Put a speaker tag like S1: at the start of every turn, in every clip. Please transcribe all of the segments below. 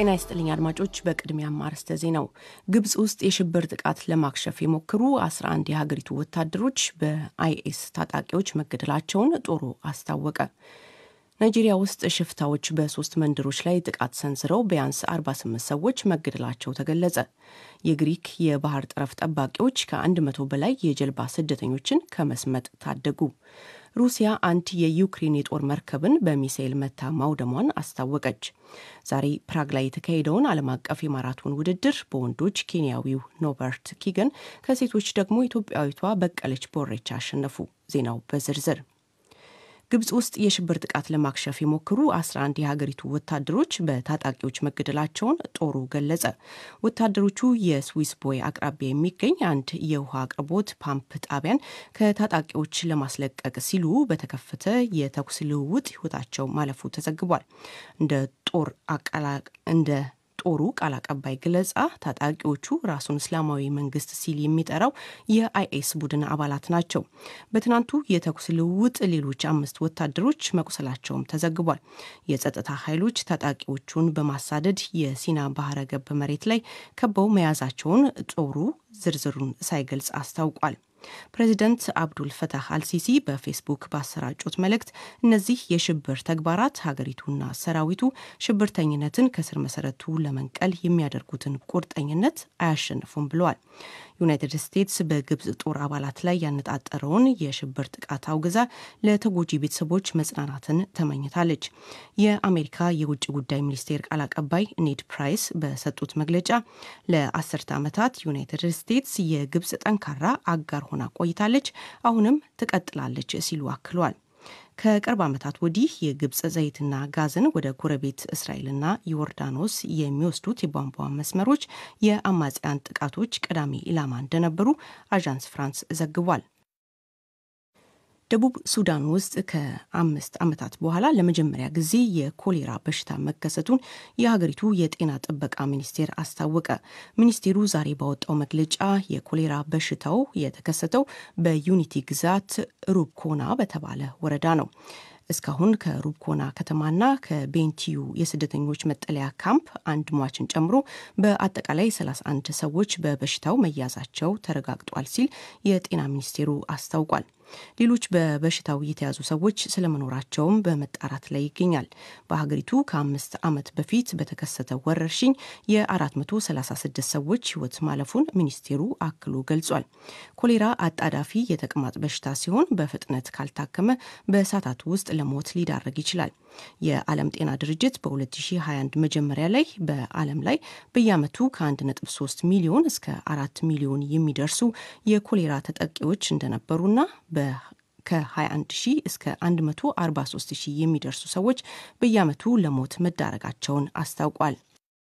S1: ጤና ይስጥልኝ አድማጮች። በቅድሚያም አርዕስተ ዜናው ግብጽ ውስጥ የሽብር ጥቃት ለማክሸፍ የሞከሩ 11 የሀገሪቱ ወታደሮች በአይኤስ ታጣቂዎች መገደላቸውን ጦሩ አስታወቀ። ናይጄሪያ ውስጥ ሽፍታዎች በሶስት መንደሮች ላይ ጥቃት ሰንዝረው ቢያንስ 48 ሰዎች መገደላቸው ተገለጸ። የግሪክ የባህር ጠረፍ ጠባቂዎች ከ100 በላይ የጀልባ ስደተኞችን ከመስመጥ ታደጉ። ሩሲያ አንድ የዩክሬን የጦር መርከብን በሚሳኤል መታ ማውደሟን አስታወቀች። ዛሬ ፕራግ ላይ የተካሄደውን ዓለም አቀፍ የማራቶን ውድድር በወንዶች ኬንያዊው ኖበርት ኪገን፣ ከሴቶች ደግሞ ኢትዮጵያዊቷ በቀለች ቦሬቻ አሸነፉ። ዜናው በዝርዝር ግብጽ ውስጥ የሽብር ጥቃት ለማክሸፍ የሞከሩ 11 የሀገሪቱ ወታደሮች በታጣቂዎች መገደላቸውን ጦሩ ገለጸ። ወታደሮቹ የስዊስ ቦይ አቅራቢያ የሚገኝ አንድ የውሃ አቅርቦት ፓምፕ ጣቢያን ከታጣቂዎች ለማስለቀቅ ሲሉ በተከፈተ የተኩስ ልውውጥ ሕይወታቸው ማለፉ ተዘግቧል። እንደ ጦር እንደ ጦሩ ቃል አቀባይ ገለጻ ታጣቂዎቹ ራሱን እስላማዊ መንግስት ሲል የሚጠራው የአይኤስ ቡድን አባላት ናቸው። በትናንቱ የተኩስ ልውውጥ ሌሎች አምስት ወታደሮች መቁሰላቸውም ተዘግቧል። የጸጥታ ኃይሎች ታጣቂዎቹን በማሳደድ የሲና ባህረ ገብ መሬት ላይ ከበው መያዛቸውን ጦሩ ዝርዝሩን ሳይገልጽ አስታውቋል። ፕሬዚደንት አብዱል ፈታህ አልሲሲ በፌስቡክ ባሰራጩት መልእክት እነዚህ የሽብር ተግባራት ሀገሪቱና ሰራዊቱ ሽብርተኝነትን ከስር መሰረቱ ለመንቀል የሚያደርጉትን ቁርጠኝነት አያሸንፉም ብለዋል። ዩናይትድ ስቴትስ በግብጽ ጦር አባላት ላይ ያነጣጠረውን የሽብር ጥቃት አውግዛ ለተጎጂ ቤተሰቦች መጽናናትን ተመኝታለች። የአሜሪካ የውጭ ጉዳይ ሚኒስቴር ቃል አቀባይ ኔድ ፕራይስ በሰጡት መግለጫ ለአስርተ ዓመታት ዩናይትድ ስቴትስ የግብጽ ጠንካራ አጋር ሆና ቆይታለች፣ አሁንም ትቀጥላለች ሲሉ አክለዋል። ከቅርብ ዓመታት ወዲህ የግብጽ ዘይትና ጋዝን ወደ ጎረቤት እስራኤልና ዮርዳኖስ የሚወስዱት የቧንቧ መስመሮች የአማጽያን ጥቃቶች ቀዳሚ ኢላማ እንደነበሩ አዣንስ ፍራንስ ዘግቧል። ደቡብ ሱዳን ውስጥ ከአምስት ዓመታት በኋላ ለመጀመሪያ ጊዜ የኮሌራ በሽታ መከሰቱን የሀገሪቱ የጤና ጥበቃ ሚኒስቴር አስታወቀ። ሚኒስቴሩ ዛሬ ባወጣው መግለጫ የኮሌራ በሽታው የተከሰተው በዩኒቲ ግዛት ሩብኮና በተባለ ወረዳ ነው። እስካሁን ከሩብኮና ከተማና ከቤንቲዩ የስደተኞች መጠለያ ካምፕ አንድ ሟችን ጨምሮ በአጠቃላይ 31 ሰዎች በበሽታው መያዛቸው ተረጋግጧል ሲል የጤና ሚኒስቴሩ አስታውቋል። ሌሎች በበሽታው የተያዙ ሰዎች ስለመኖራቸውም በመጣራት ላይ ይገኛል። በሀገሪቱ ከአምስት ዓመት በፊት በተከሰተ ወረርሽኝ የ436 ሰዎች ሕይወት ማለፉን ሚኒስቴሩ አክሎ ገልጿል። ኮሌራ አጣዳፊ የተቅማጥ በሽታ ሲሆን በፍጥነት ካልታከመ በሰዓታት ውስጥ ለሞት ሊዳረግ ይችላል። የዓለም ጤና ድርጅት በ2021 መጀመሪያ ላይ በዓለም ላይ በየዓመቱ ከ1.3 ሚሊዮን እስከ 4 ሚሊዮን የሚደርሱ የኮሌራ ተጠቂዎች እንደነበሩና ከ21 ሺህ እስከ 143 ሺህ የሚደርሱ ሰዎች በየዓመቱ ለሞት መዳረጋቸውን አስታውቋል።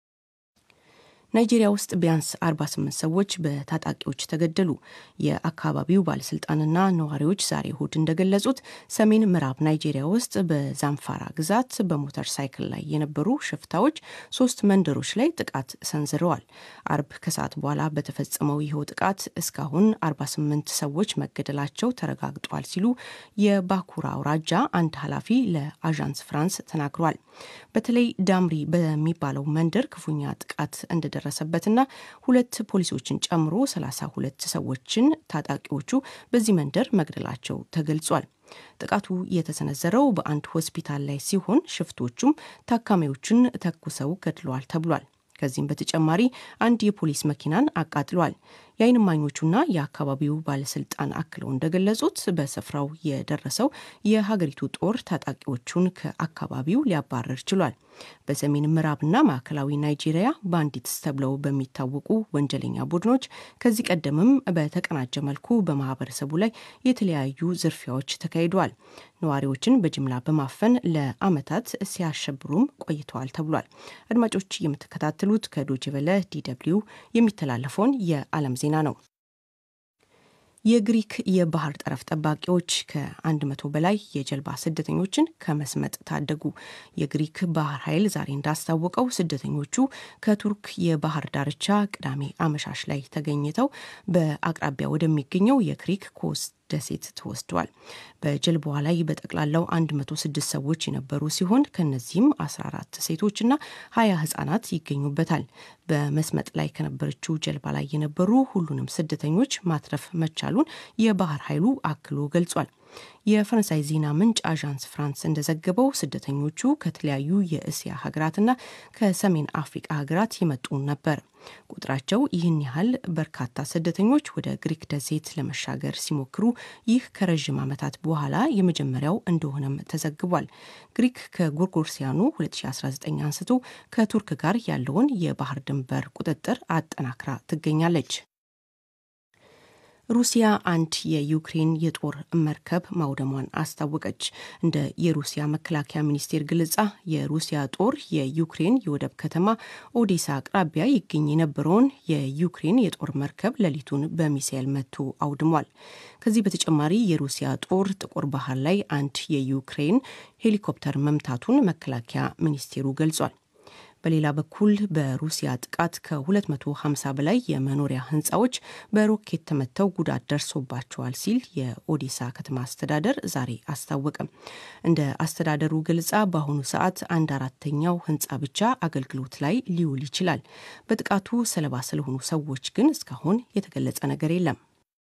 S1: ናይጄሪያ ውስጥ ቢያንስ 48 ሰዎች በታጣቂዎች ተገደሉ። የአካባቢው ባለስልጣንና ነዋሪዎች ዛሬ እሁድ እንደገለጹት ሰሜን ምዕራብ ናይጄሪያ ውስጥ በዛምፋራ ግዛት በሞተር ሳይክል ላይ የነበሩ ሽፍታዎች ሶስት መንደሮች ላይ ጥቃት ሰንዝረዋል። አርብ ከሰዓት በኋላ በተፈጸመው ይኸው ጥቃት እስካሁን 48 ሰዎች መገደላቸው ተረጋግጧል ሲሉ የባኩራ አውራጃ አንድ ኃላፊ ለአዣንስ ፍራንስ ተናግሯል። በተለይ ዳምሪ በሚባለው መንደር ክፉኛ ጥቃት እንደደረሰበትና ሁለት ፖሊሶችን ጨምሮ 32 ሰዎችን ታጣቂዎቹ በዚህ መንደር መግደላቸው ተገልጿል። ጥቃቱ የተሰነዘረው በአንድ ሆስፒታል ላይ ሲሆን ሽፍቶቹም ታካሚዎችን ተኩሰው ገድለዋል ተብሏል። ከዚህም በተጨማሪ አንድ የፖሊስ መኪናን አቃጥሏል። የዓይን እማኞቹና የአካባቢው ባለስልጣን አክለው እንደገለጹት በስፍራው የደረሰው የሀገሪቱ ጦር ታጣቂዎቹን ከአካባቢው ሊያባረር ችሏል። በሰሜን ምዕራብና ማዕከላዊ ናይጄሪያ ባንዲትስ ተብለው በሚታወቁ ወንጀለኛ ቡድኖች ከዚህ ቀደምም በተቀናጀ መልኩ በማህበረሰቡ ላይ የተለያዩ ዝርፊያዎች ተካሂደዋል። ነዋሪዎችን በጅምላ በማፈን ለዓመታት ሲያሸብሩም ቆይተዋል ተብሏል። አድማጮች የምትከታተሉት ከዶይቼ ቬለ ዲደብሊው የሚተላለፈውን የዓለም ዜና ነው። የግሪክ የባህር ጠረፍ ጠባቂዎች ከአንድ መቶ በላይ የጀልባ ስደተኞችን ከመስመጥ ታደጉ። የግሪክ ባህር ኃይል ዛሬ እንዳስታወቀው ስደተኞቹ ከቱርክ የባህር ዳርቻ ቅዳሜ አመሻሽ ላይ ተገኝተው በአቅራቢያ ወደሚገኘው የክሪክ ኮስት ደሴት ተወስደዋል። በጀልባዋ ላይ በጠቅላላው 106 ሰዎች የነበሩ ሲሆን ከነዚህም 14 ሴቶችና 20 ህጻናት ይገኙበታል። በመስመጥ ላይ ከነበረችው ጀልባ ላይ የነበሩ ሁሉንም ስደተኞች ማትረፍ መቻሉን የባህር ኃይሉ አክሎ ገልጿል። የፈረንሳይ ዜና ምንጭ አዣንስ ፍራንስ እንደዘገበው ስደተኞቹ ከተለያዩ የእስያ ሀገራትና ከሰሜን አፍሪቃ ሀገራት የመጡ ነበር። ቁጥራቸው ይህን ያህል በርካታ ስደተኞች ወደ ግሪክ ደሴት ለመሻገር ሲሞክሩ ይህ ከረዥም ዓመታት በኋላ የመጀመሪያው እንደሆነም ተዘግቧል። ግሪክ ከጎርጎርሲያኑ 2019 አንስቶ ከቱርክ ጋር ያለውን የባህር ድንበር ቁጥጥር አጠናክራ ትገኛለች። ሩሲያ አንድ የዩክሬን የጦር መርከብ ማውደሟን አስታወቀች። እንደ የሩሲያ መከላከያ ሚኒስቴር ገለጻ የሩሲያ ጦር የዩክሬን የወደብ ከተማ ኦዴሳ አቅራቢያ ይገኝ የነበረውን የዩክሬን የጦር መርከብ ሌሊቱን በሚሳኤል መቶ አውድሟል። ከዚህ በተጨማሪ የሩሲያ ጦር ጥቁር ባህር ላይ አንድ የዩክሬን ሄሊኮፕተር መምታቱን መከላከያ ሚኒስቴሩ ገልጿል። በሌላ በኩል በሩሲያ ጥቃት ከ250 በላይ የመኖሪያ ህንፃዎች በሮኬት ተመተው ጉዳት ደርሶባቸዋል ሲል የኦዴሳ ከተማ አስተዳደር ዛሬ አስታወቀም። እንደ አስተዳደሩ ገለጻ በአሁኑ ሰዓት አንድ አራተኛው ህንፃ ብቻ አገልግሎት ላይ ሊውል ይችላል። በጥቃቱ ሰለባ ስለሆኑ ሰዎች ግን እስካሁን የተገለጸ ነገር የለም።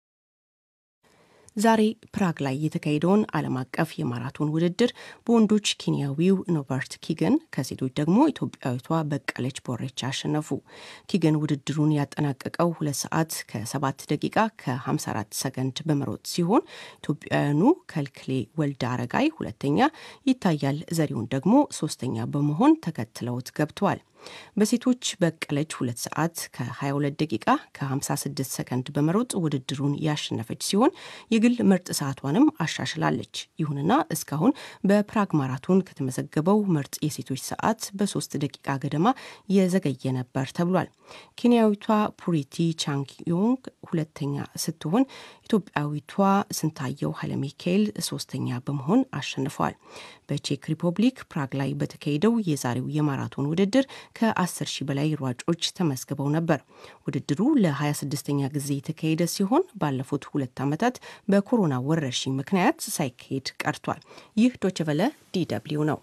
S1: ዛሬ ፕራግ ላይ የተካሄደውን ዓለም አቀፍ የማራቶን ውድድር በወንዶች ኬንያዊው ኖበርት ኪገን ከሴቶች ደግሞ ኢትዮጵያዊቷ በቀለች ቦሬቻ አሸነፉ። ኪገን ውድድሩን ያጠናቀቀው ሁለት ሰዓት ከ7 ደቂቃ ከ54 ሰከንድ በመሮጥ ሲሆን ኢትዮጵያውያኑ ከልክሌ ወልደ አረጋይ ሁለተኛ፣ ይታያል ዘሪሁን ደግሞ ሶስተኛ በመሆን ተከትለውት ገብተዋል። በሴቶች በቀለች ሁለት ሰዓት ከ22 ደቂቃ ከ56 ሰከንድ በመሮጥ ውድድሩን ያሸነፈች ሲሆን የግል ምርጥ ሰዓቷንም አሻሽላለች። ይሁንና እስካሁን በፕራግ ማራቶን ከተመዘገበው ምርጥ የሴቶች ሰዓት በሶስት ደቂቃ ገደማ የዘገየ ነበር ተብሏል። ኬንያዊቷ ፑሪቲ ቻንግዮንግ ሁለተኛ ስትሆን ኢትዮጵያዊቷ ስንታየው ኃይለ ሚካኤል ሶስተኛ በመሆን አሸንፈዋል። በቼክ ሪፐብሊክ ፕራግ ላይ በተካሄደው የዛሬው የማራቶን ውድድር ከ10 ሺህ በላይ ሯጮች ተመዝግበው ነበር። ውድድሩ ለ26ኛ ጊዜ የተካሄደ ሲሆን ባለፉት ሁለት ዓመታት በኮሮና ወረርሽኝ ምክንያት ሳይካሄድ ቀርቷል። ይህ ዶችቨለ ዲደብሊው ነው።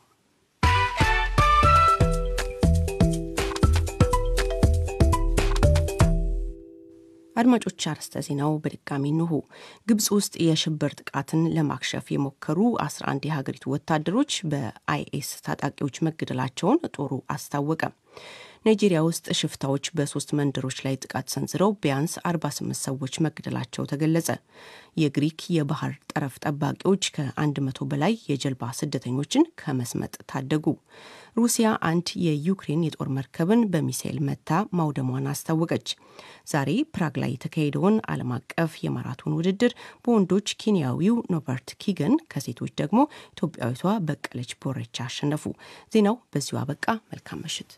S1: አድማጮች አርዕስተ ዜናው በድጋሚ እንሆ። ግብጽ ውስጥ የሽብር ጥቃትን ለማክሸፍ የሞከሩ 11 የሀገሪቱ ወታደሮች በአይኤስ ታጣቂዎች መገደላቸውን ጦሩ አስታወቀ። ናይጄሪያ ውስጥ ሽፍታዎች በሶስት መንደሮች ላይ ጥቃት ሰንዝረው ቢያንስ 48 ሰዎች መገደላቸው ተገለጸ። የግሪክ የባህር ጠረፍ ጠባቂዎች ከ100 በላይ የጀልባ ስደተኞችን ከመስመጥ ታደጉ። ሩሲያ አንድ የዩክሬን የጦር መርከብን በሚሳኤል መታ ማውደሟን አስታወቀች። ዛሬ ፕራግ ላይ የተካሄደውን ዓለም አቀፍ የማራቶን ውድድር በወንዶች ኬንያዊው ኖበርት ኪገን ከሴቶች ደግሞ ኢትዮጵያዊቷ በቀለች ቦረቻ አሸነፉ። ዜናው በዚሁ አበቃ። መልካም ምሽት።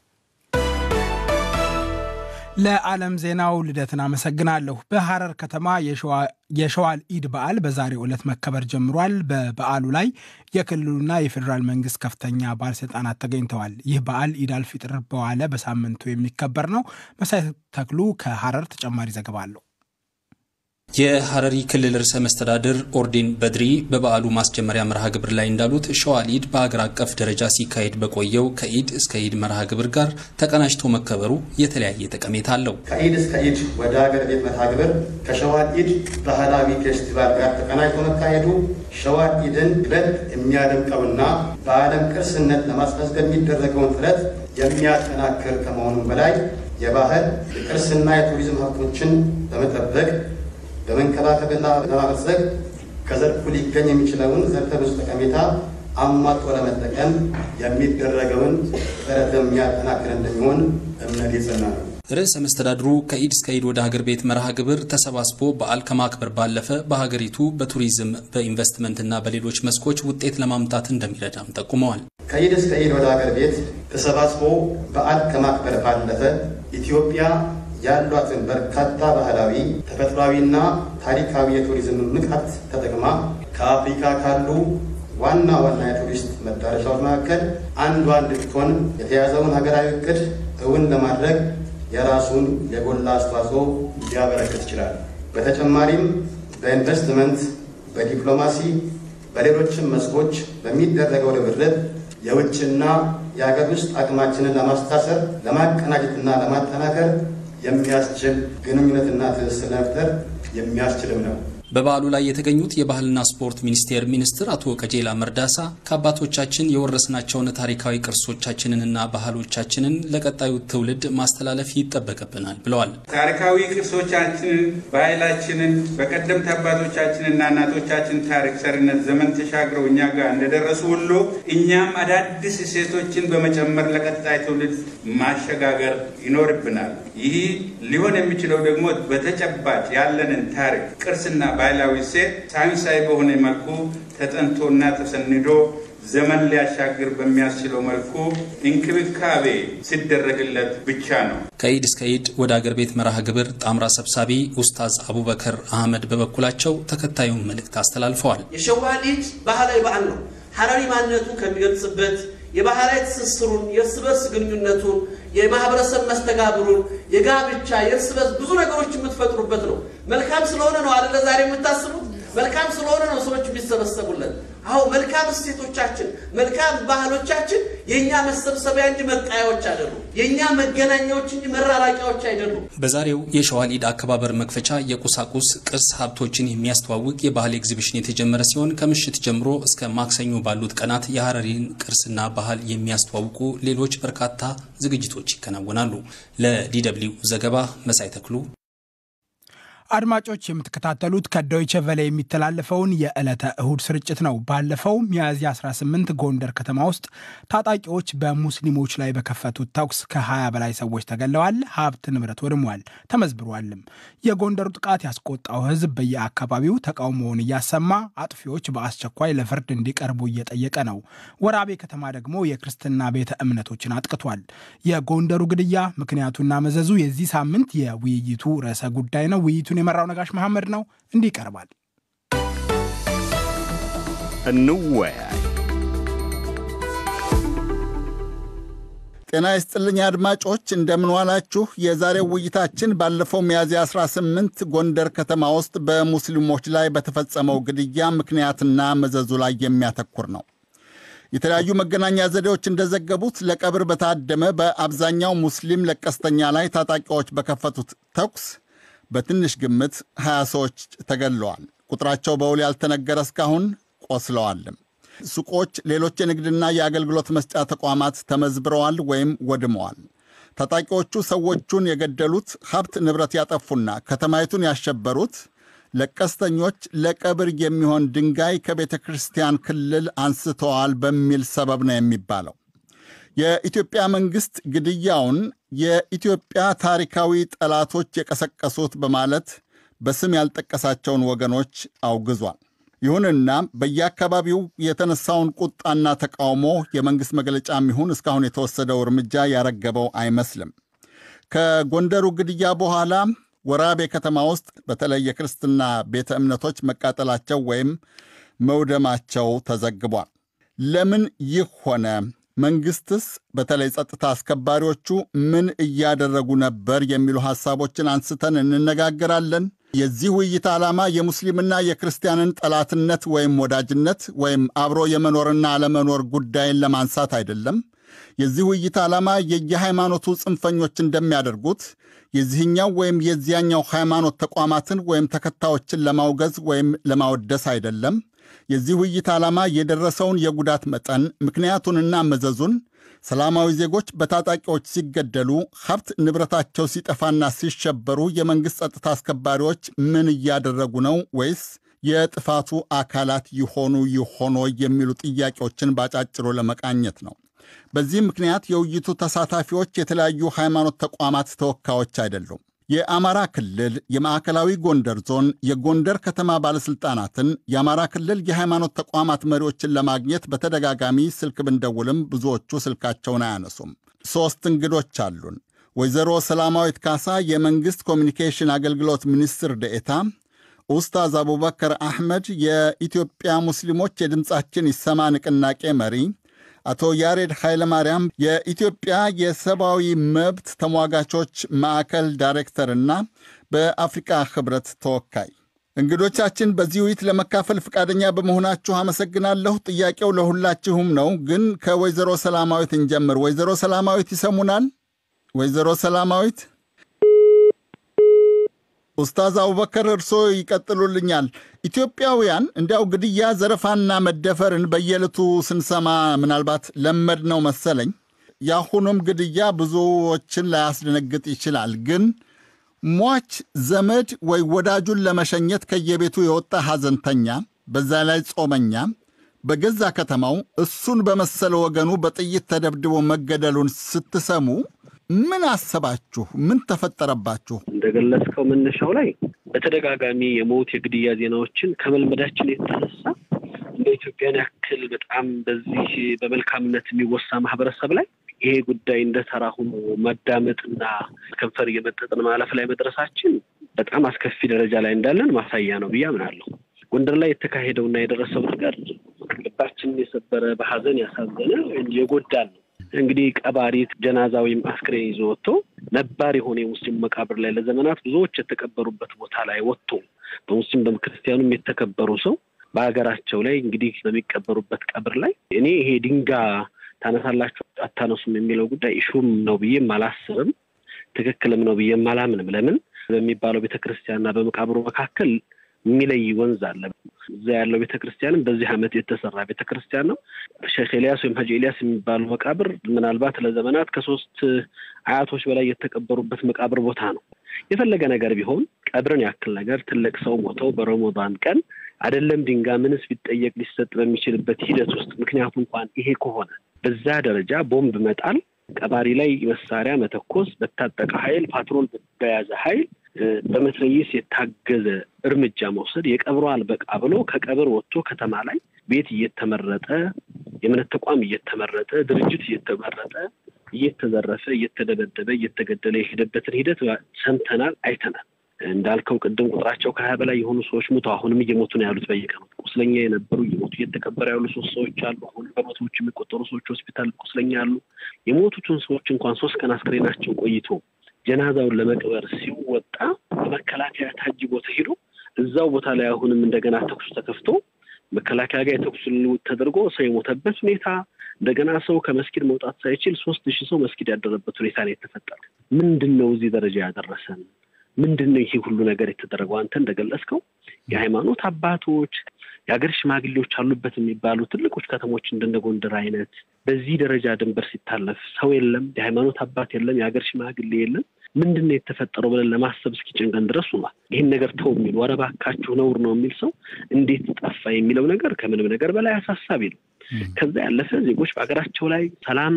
S2: ለዓለም ዜናው ልደትን አመሰግናለሁ። በሐረር ከተማ የሸዋል ኢድ በዓል በዛሬው ዕለት መከበር ጀምሯል። በበዓሉ ላይ የክልሉና የፌዴራል መንግስት ከፍተኛ ባለስልጣናት ተገኝተዋል። ይህ በዓል ኢድ አልፊጥር በዋለ በሳምንቱ የሚከበር ነው። መሳይ ተክሉ ከሐረር ተጨማሪ ዘገባ አለው።
S3: የሐረሪ ክልል ርዕሰ መስተዳድር ኦርዲን በድሪ በበዓሉ ማስጀመሪያ መርሃ ግብር ላይ እንዳሉት ሸዋል ኢድ በሀገር አቀፍ ደረጃ ሲካሄድ በቆየው ከኢድ እስከ ኢድ መርሃ ግብር ጋር ተቀናጅቶ መከበሩ የተለያየ ጠቀሜታ አለው።
S4: ከኢድ እስከ ኢድ ወደ ሀገር ቤት መርሃ ግብር ከሸዋል ኢድ ባህላዊ ፌስቲቫል ጋር ተቀናጅቶ መካሄዱ ሸዋል ኢድን ይበልጥ የሚያደምቀውና በዓለም ቅርስነት ለማስመዝገብ የሚደረገውን ጥረት የሚያጠናክር ከመሆኑም በላይ የባህል የቅርስና የቱሪዝም ሀብቶችን በመጠበቅ በመንከባከብና በማበልጸግ ከዘርፉ ሊገኝ የሚችለውን ዘርፈ ብዙ ጠቀሜታ አሟጦ ለመጠቀም የሚደረገውን ጥረት የሚያጠናክር እንደሚሆን እምነት የጸና ነው።
S3: ርዕሰ መስተዳድሩ ከኢድ እስከ ኢድ ወደ ሀገር ቤት መርሃ ግብር ተሰባስቦ በዓል ከማክበር ባለፈ በሀገሪቱ በቱሪዝም በኢንቨስትመንትና በሌሎች መስኮች ውጤት ለማምጣት እንደሚረዳም ጠቁመዋል።
S4: ከኢድ እስከ ኢድ ወደ ሀገር ቤት ተሰባስቦ በዓል ከማክበር ባለፈ ኢትዮጵያ ያሏትን በርካታ ባህላዊ ተፈጥሯዊና ታሪካዊ የቱሪዝም ንቃት ተጠቅማ ከአፍሪካ ካሉ ዋና ዋና የቱሪስት መዳረሻዎች መካከል አንዷ እንድትሆን የተያዘውን ሀገራዊ እቅድ እውን ለማድረግ የራሱን የጎላ አስተዋጽኦ ሊያበረክት ይችላል። በተጨማሪም በኢንቨስትመንት በዲፕሎማሲ በሌሎችም መስኮች በሚደረገው ርብርብ የውጭና የሀገር ውስጥ አቅማችንን ለማስታሰር ለማቀናጀትና ለማጠናከር የሚያስችል ግንኙነትና ትስስር ለመፍጠር የሚያስችልም ነው።
S3: በበዓሉ ላይ የተገኙት የባህልና ስፖርት ሚኒስቴር ሚኒስትር አቶ ቀጀላ መርዳሳ ከአባቶቻችን የወረስናቸውን ታሪካዊ ቅርሶቻችንንና ባህሎቻችንን ለቀጣዩ ትውልድ ማስተላለፍ ይጠበቅብናል ብለዋል።
S5: ታሪካዊ ቅርሶቻችንን፣ ባህላችንን በቀደምት አባቶቻችንና እናቶቻችን ታሪክ ሰርነት ዘመን ተሻግረው እኛ ጋር እንደደረሱ ሁሉ እኛም አዳዲስ እሴቶችን በመጨመር ለቀጣይ ትውልድ ማሸጋገር ይኖርብናል። ይህ ሊሆን የሚችለው ደግሞ በተጨባጭ ያለንን ታሪክ ቅርስና ባህላዊ ሴት ሳይንሳዊ በሆነ መልኩ ተጠንቶና ተሰንዶ ዘመን ሊያሻግር በሚያስችለው መልኩ እንክብካቤ ሲደረግለት ብቻ ነው።
S3: ከኢድ እስከ ኢድ ወደ አገር ቤት መርሃ ግብር ጣምራ ሰብሳቢ ኡስታዝ አቡበከር አህመድ በበኩላቸው ተከታዩን መልእክት አስተላልፈዋል።
S6: የሸዋል ኢድ ባህላዊ በዓል ነው። ሀረሪ ማንነቱን ከሚገልጽበት የባህላዊ ትስስሩን፣ የእርስ በርስ ግንኙነቱን፣ የማህበረሰብ መስተጋብሩን፣ የጋብቻ የእርስ በርስ ብዙ ነገሮች የምትፈጥሩበት ነው። መልካም ስለሆነ ነው አደለ ዛሬ የምታስቡት መልካም ስለሆነ ነው ሰዎች የሚሰበሰቡለት። አሁ መልካም እሴቶቻችን፣ መልካም ባህሎቻችን የእኛ መሰብሰቢያ እንጂ መጣያዎች አይደሉም። የእኛ መገናኛዎች እንጂ መራራቂያዎች አይደሉም።
S3: በዛሬው የሸዋል ኢድ አከባበር መክፈቻ የቁሳቁስ ቅርስ ሀብቶችን የሚያስተዋውቅ የባህል ኤግዚቢሽን የተጀመረ ሲሆን ከምሽት ጀምሮ እስከ ማክሰኞ ባሉት ቀናት የሀረሪን ቅርስና ባህል የሚያስተዋውቁ ሌሎች በርካታ ዝግጅቶች ይከናወናሉ። ለዲደብሊው ዘገባ መሳይ ተክሉ
S2: አድማጮች የምትከታተሉት ከዶይቸ ቨለ የሚተላለፈውን የዕለተ እሁድ ስርጭት ነው። ባለፈው ሚያዝያ 18 ጎንደር ከተማ ውስጥ ታጣቂዎች በሙስሊሞች ላይ በከፈቱት ተኩስ ከ20 በላይ ሰዎች ተገለዋል፣ ሀብት ንብረት ወድሟል፣ ተመዝብሯልም። የጎንደሩ ጥቃት ያስቆጣው ሕዝብ በየአካባቢው ተቃውሞውን እያሰማ አጥፊዎች በአስቸኳይ ለፍርድ እንዲቀርቡ እየጠየቀ ነው። ወራቤ ከተማ ደግሞ የክርስትና ቤተ እምነቶችን አጥቅቷል። የጎንደሩ ግድያ ምክንያቱና መዘዙ የዚህ ሳምንት የውይይቱ ርዕሰ ጉዳይ ነው። ውይይቱን የመራው ነጋሽ መሐመድ ነው። እንዲህ ይቀርባል።
S7: እንወያይ። ጤና ይስጥልኝ አድማጮች፣ እንደምንዋላችሁ። የዛሬው ውይይታችን ባለፈው ሚያዝያ 18 ጎንደር ከተማ ውስጥ በሙስሊሞች ላይ በተፈጸመው ግድያ ምክንያትና መዘዙ ላይ የሚያተኩር ነው። የተለያዩ መገናኛ ዘዴዎች እንደዘገቡት ለቀብር በታደመ በአብዛኛው ሙስሊም ለቀስተኛ ላይ ታጣቂዎች በከፈቱት ተኩስ በትንሽ ግምት 20 ሰዎች ተገድለዋል። ቁጥራቸው በውል ያልተነገረ እስካሁን ቆስለዋልም። ሱቆች፣ ሌሎች የንግድና የአገልግሎት መስጫ ተቋማት ተመዝብረዋል ወይም ወድመዋል። ታጣቂዎቹ ሰዎቹን የገደሉት ሀብት ንብረት ያጠፉና ከተማይቱን ያሸበሩት ለቀስተኞች ለቀብር የሚሆን ድንጋይ ከቤተ ክርስቲያን ክልል አንስተዋል በሚል ሰበብ ነው የሚባለው። የኢትዮጵያ መንግሥት ግድያውን የኢትዮጵያ ታሪካዊ ጠላቶች የቀሰቀሱት በማለት በስም ያልጠቀሳቸውን ወገኖች አውግዟል። ይሁንና በየአካባቢው የተነሳውን ቁጣና ተቃውሞ የመንግሥት መግለጫም ይሁን እስካሁን የተወሰደው እርምጃ ያረገበው አይመስልም። ከጎንደሩ ግድያ በኋላ ወራቤ ከተማ ውስጥ በተለይ የክርስትና ቤተ እምነቶች መቃጠላቸው ወይም መውደማቸው ተዘግቧል። ለምን ይህ ሆነ? መንግስትስ በተለይ ጸጥታ አስከባሪዎቹ ምን እያደረጉ ነበር? የሚሉ ሐሳቦችን አንስተን እንነጋገራለን። የዚህ ውይይት ዓላማ የሙስሊምና የክርስቲያንን ጠላትነት ወይም ወዳጅነት ወይም አብሮ የመኖርና አለመኖር ጉዳይን ለማንሳት አይደለም። የዚህ ውይይት ዓላማ የየሃይማኖቱ ጽንፈኞች እንደሚያደርጉት የዚህኛው ወይም የዚያኛው ሃይማኖት ተቋማትን ወይም ተከታዮችን ለማውገዝ ወይም ለማወደስ አይደለም። የዚህ ውይይት ዓላማ የደረሰውን የጉዳት መጠን ምክንያቱንና መዘዙን፣ ሰላማዊ ዜጎች በታጣቂዎች ሲገደሉ፣ ሀብት ንብረታቸው ሲጠፋና ሲሸበሩ የመንግሥት ጸጥታ አስከባሪዎች ምን እያደረጉ ነው ወይስ የጥፋቱ አካላት ይሆኑ ይሆኖ የሚሉ ጥያቄዎችን ባጫጭሩ ለመቃኘት ነው። በዚህ ምክንያት የውይይቱ ተሳታፊዎች የተለያዩ ሃይማኖት ተቋማት ተወካዮች አይደሉም። የአማራ ክልል፣ የማዕከላዊ ጎንደር ዞን፣ የጎንደር ከተማ ባለሥልጣናትን፣ የአማራ ክልል የሃይማኖት ተቋማት መሪዎችን ለማግኘት በተደጋጋሚ ስልክ ብንደውልም ብዙዎቹ ስልካቸውን አያነሱም። ሦስት እንግዶች አሉን። ወይዘሮ ሰላማዊት ካሳ የመንግሥት ኮሚኒኬሽን አገልግሎት ሚኒስትር ደኤታ፣ ኡስታዝ አቡበከር አሕመድ የኢትዮጵያ ሙስሊሞች የድምፃችን ይሰማ ንቅናቄ መሪ አቶ ያሬድ ኃይለማርያም የኢትዮጵያ የሰብአዊ መብት ተሟጋቾች ማዕከል ዳይሬክተርና በአፍሪቃ ኅብረት ተወካይ። እንግዶቻችን በዚህ ውይይት ለመካፈል ፈቃደኛ በመሆናችሁ አመሰግናለሁ። ጥያቄው ለሁላችሁም ነው፣ ግን ከወይዘሮ ሰላማዊት እንጀምር። ወይዘሮ ሰላማዊት ይሰሙናል? ወይዘሮ ሰላማዊት ኡስታዝ አቡበከር እርስዎ ይቀጥሉልኛል። ኢትዮጵያውያን እንዲያው ግድያ፣ ዘረፋና መደፈርን በየዕለቱ ስንሰማ ምናልባት ለመድ ነው መሰለኝ። የአሁኑም ግድያ ብዙዎችን ላያስደነግጥ ይችላል። ግን ሟች ዘመድ ወይ ወዳጁን ለመሸኘት ከየቤቱ የወጣ ሐዘንተኛ፣ በዛ ላይ ጾመኛ በገዛ ከተማው እሱን በመሰለ ወገኑ በጥይት ተደብድቦ መገደሉን ስትሰሙ ምን አሰባችሁ? ምን ተፈጠረባችሁ?
S8: እንደገለጽከው መነሻው ላይ በተደጋጋሚ የሞት የግድያ ዜናዎችን ከመልመዳችን የተነሳ እንደ ኢትዮጵያን ያክል በጣም በዚህ በመልካምነት የሚወሳ ማህበረሰብ ላይ ይሄ ጉዳይ እንደ ተራ ሆኖ መዳመጥና ከንፈር እየመጠጥን ማለፍ ላይ መድረሳችን በጣም አስከፊ ደረጃ ላይ እንዳለን ማሳያ ነው ብዬ አምናለሁ። ጎንደር ላይ የተካሄደውና የደረሰው ነገር ልባችንን የሰበረ በሀዘን ያሳዘነ የጎዳን ነው። እንግዲህ ቀባሪ ጀናዛ ወይም አስክሬን ይዞ ወጥቶ ነባር የሆነ የሙስሊም መቃብር ላይ ለዘመናት ብዙዎች የተቀበሩበት ቦታ ላይ ወጥቶ በሙስሊም በክርስቲያኑም የተከበሩ ሰው በሀገራቸው ላይ እንግዲህ በሚቀበሩበት ቀብር ላይ እኔ ይሄ ድንጋ ታነሳላችሁ አታነሱም የሚለው ጉዳይ ኢሹም ነው ብዬም አላስብም። ትክክልም ነው ብዬም አላምንም። ለምን በሚባለው ቤተክርስቲያንና በመቃብሩ መካከል የሚለይ ወንዝ አለ። እዛ ያለው ቤተክርስቲያንም በዚህ ዓመት የተሰራ ቤተክርስቲያን ነው። ሼክ ኤልያስ ወይም ሀጂ ኤልያስ የሚባሉ መቃብር ምናልባት ለዘመናት ከሶስት አያቶች በላይ የተቀበሩበት መቃብር ቦታ ነው። የፈለገ ነገር ቢሆን ቀብርን ያክል ነገር ትልቅ ሰው ሞተው በረመዳን ቀን አይደለም ድንጋይ ምንስ ቢጠየቅ ሊሰጥ በሚችልበት ሂደት ውስጥ ምክንያቱ እንኳን ይሄ ከሆነ በዛ ደረጃ ቦምብ መጣል፣ ቀባሪ ላይ መሳሪያ መተኮስ፣ በታጠቀ ኃይል ፓትሮል በያዘ ኃይል በመትረየስ የታገዘ እርምጃ መውሰድ የቀብሮ አልበቃ ብሎ ከቀብር ወጥቶ ከተማ ላይ ቤት እየተመረጠ የእምነት ተቋም እየተመረጠ ድርጅት እየተመረጠ እየተዘረፈ እየተደበደበ እየተገደለ የሄደበትን ሂደት ሰምተናል፣ አይተናል። እንዳልከው ቅድም ቁጥራቸው ከሀያ በላይ የሆኑ ሰዎች ሞተው አሁንም እየሞቱ ነው ያሉት። በየቀኑ ቁስለኛ የነበሩ እየሞቱ እየተቀበረ ያሉ ሶስት ሰዎች አሉ። አሁን በመቶዎች የሚቆጠሩ ሰዎች ሆስፒታል ቁስለኛ አሉ። የሞቱትን ሰዎች እንኳን ሶስት ቀን አስክሬናቸው ቆይቶ ጀናዛውን ለመቅበር ሲወጣ በመከላከያ ታጅቦ ተሄዶ እዛው ቦታ ላይ አሁንም እንደገና ተኩሱ ተከፍቶ መከላከያ ጋር የተኩስ ልውውጥ ተደርጎ ሰው የሞተበት ሁኔታ እንደገና ሰው ከመስጊድ መውጣት ሳይችል ሶስት ሺህ ሰው መስጊድ ያደረበት ሁኔታ ነው የተፈጠረው። ምንድን ነው እዚህ ደረጃ ያደረሰን? ምንድን ነው ይሄ ሁሉ ነገር የተደረገው? አንተ እንደገለጽከው የሃይማኖት አባቶች የሀገር ሽማግሌዎች አሉበት የሚባሉ ትልቆች ከተሞች እንደነ ጎንደር አይነት በዚህ ደረጃ ድንበር ሲታለፍ ሰው የለም፣ የሃይማኖት አባት የለም፣ የሀገር ሽማግሌ የለም። ምንድን ነው የተፈጠረው ብለን ለማሰብ እስኪጨንቀን ድረስ ሆኗል። ይህን ነገር ተው የሚሉ ኧረ እባካችሁ ነውር ነው የሚል ሰው እንዴት ጠፋ የሚለው ነገር ከምንም ነገር በላይ አሳሳቢ ነው። ከዛ ያለፈ ዜጎች በሀገራቸው ላይ ሰላም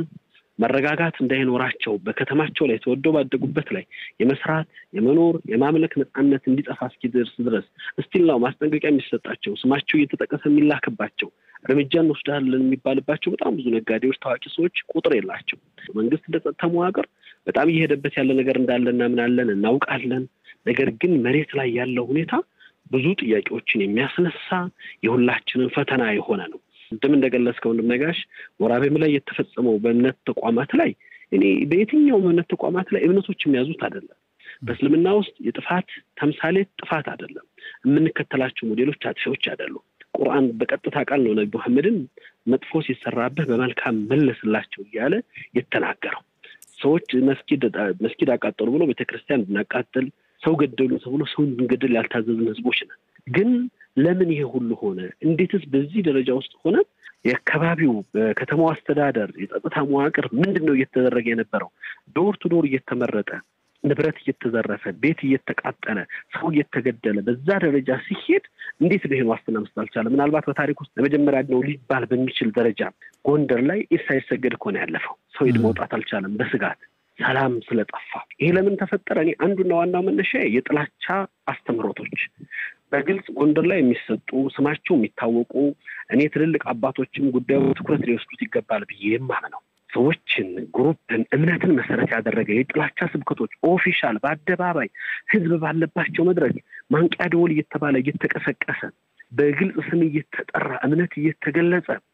S8: መረጋጋት እንዳይኖራቸው በከተማቸው ላይ ተወደው ባደጉበት ላይ የመስራት የመኖር የማምለክ ነፃነት እንዲጠፋ እስኪደርስ ድረስ እስቲላው ማስጠንቀቂያ የሚሰጣቸው ስማቸው እየተጠቀሰ የሚላክባቸው እርምጃ እንወስዳለን የሚባልባቸው በጣም ብዙ ነጋዴዎች፣ ታዋቂ ሰዎች ቁጥር የላቸው። መንግስት እንደ ጸጥታ መዋቅር በጣም እየሄደበት ያለ ነገር እንዳለ እናምናለን፣ እናውቃለን። ነገር ግን መሬት ላይ ያለው ሁኔታ ብዙ ጥያቄዎችን የሚያስነሳ የሁላችንን ፈተና የሆነ ነው። ቅድም እንደገለጽከው ወንድም ነጋሽ ወራቤም ላይ የተፈጸመው በእምነት ተቋማት ላይ እኔ በየትኛውም እምነት ተቋማት ላይ እምነቶች የሚያዙት አይደለም። በእስልምና ውስጥ የጥፋት ተምሳሌት ጥፋት አይደለም። የምንከተላቸው ሞዴሎች አጥፊዎች አይደሉም። ቁርአን በቀጥታ ቃል ነው ነቢ መሐመድን መጥፎ ሲሰራብህ በመልካም መለስላቸው እያለ የተናገረው። ሰዎች መስጊድ መስጊድ አቃጠሉ ብሎ ቤተክርስቲያን እንድናቃጥል ሰው ገደሉ ተብሎ ሰው እንድንገድል ያልታዘዝን ህዝቦች ነን። ግን ለምን ይሄ ሁሉ ሆነ? እንዴትስ በዚህ ደረጃ ውስጥ ሆነ? የአካባቢው በከተማው አስተዳደር የጸጥታ መዋቅር ምንድን ነው እየተደረገ የነበረው? ዶር ቱ ዶር እየተመረጠ ንብረት እየተዘረፈ ቤት እየተቃጠለ ሰው እየተገደለ በዛ ደረጃ ሲሄድ እንዴት ነው ይሄን ዋስትና መስጠት አልቻለ? ምናልባት በታሪክ ውስጥ ለመጀመሪያ ነው ሊባል በሚችል ደረጃ ጎንደር ላይ ኢድ ሳይሰገድ እኮ ነው ያለፈው። ሰው ሂድ መውጣት አልቻለም በስጋት ሰላም ስለጠፋ። ይሄ ለምን ተፈጠረ? እኔ አንዱና ዋናው መነሻ የጥላቻ አስተምህሮቶች በግልጽ ጎንደር ላይ የሚሰጡ ስማቸው የሚታወቁ እኔ ትልልቅ አባቶችም ጉዳዩ ትኩረት ሊወስዱት ይገባል ብዬ የማምነው ሰዎችን፣ ግሩፕን፣ እምነትን መሰረት ያደረገ የጥላቻ ስብከቶች ኦፊሻል በአደባባይ ህዝብ ባለባቸው መድረክ ማንቂያ ደወል እየተባለ እየተቀሰቀሰ በግልጽ ስም እየተጠራ እምነት እየተገለጸ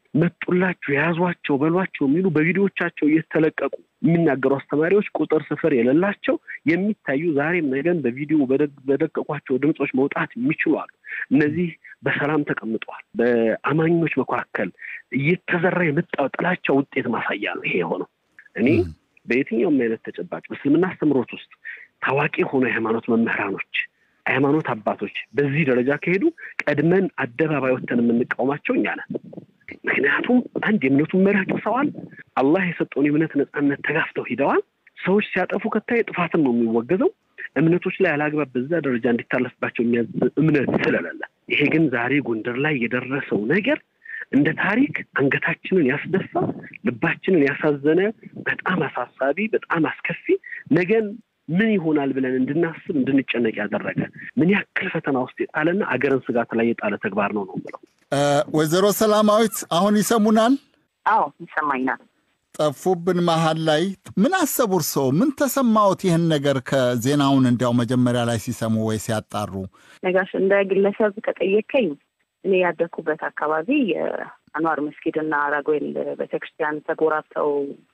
S8: መጡላችሁ የያዟቸው በሏቸው የሚሉ በቪዲዮቻቸው እየተለቀቁ የሚናገሩ አስተማሪዎች ቁጥር ስፍር የሌላቸው የሚታዩ ዛሬም ነገን በቪዲዮ በደቀቋቸው ድምፆች መውጣት የሚችሉ አሉ። እነዚህ በሰላም ተቀምጠዋል። በአማኞች መካከል እየተዘራ የመጣው ጥላቻ ውጤት ማሳያ ነው ይሄ የሆነው። እኔ በየትኛውም አይነት ተጨባጭ በእስልምና አስተምሮት ውስጥ ታዋቂ የሆኑ የሃይማኖት መምህራኖች ሃይማኖት አባቶች በዚህ ደረጃ ከሄዱ ቀድመን አደባባይ ወተን የምንቃወማቸው እኛ ነን። ምክንያቱም አንድ የእምነቱን መርህ ጥሰዋል። አላህ የሰጠውን የእምነት ነፃነት ተጋፍተው ሂደዋል። ሰዎች ሲያጠፉ ከታየ ጥፋትን ነው የሚወገዘው። እምነቶች ላይ አላግባብ በዛ ደረጃ እንዲታለፍባቸው የሚያዝ እምነት ስለሌለ፣ ይሄ ግን ዛሬ ጎንደር ላይ የደረሰው ነገር እንደ ታሪክ አንገታችንን ያስደፋ፣ ልባችንን ያሳዘነ፣ በጣም አሳሳቢ፣ በጣም አስከፊ ነገን ምን ይሆናል ብለን እንድናስብ እንድንጨነቅ ያደረገ ምን ያክል ፈተና ውስጥ የጣለና አገርን ስጋት ላይ የጣለ ተግባር ነው ነው ብለው
S7: ወይዘሮ ሰላማዊት አሁን ይሰሙናል?
S9: አዎ ይሰማኛል።
S7: ጠፉብን መሀል ላይ ምን አሰቡ እርስዎ? ምን ተሰማዎት? ይህን ነገር ከዜናውን እንዲያው መጀመሪያ ላይ ሲሰሙ ወይ ሲያጣሩ?
S9: ነጋሽ እንደ ግለሰብ ከጠየከኝ እኔ ያደግኩበት አካባቢ የአንዋር መስጊድና ራጉኤል ቤተክርስቲያን ተጎራብተው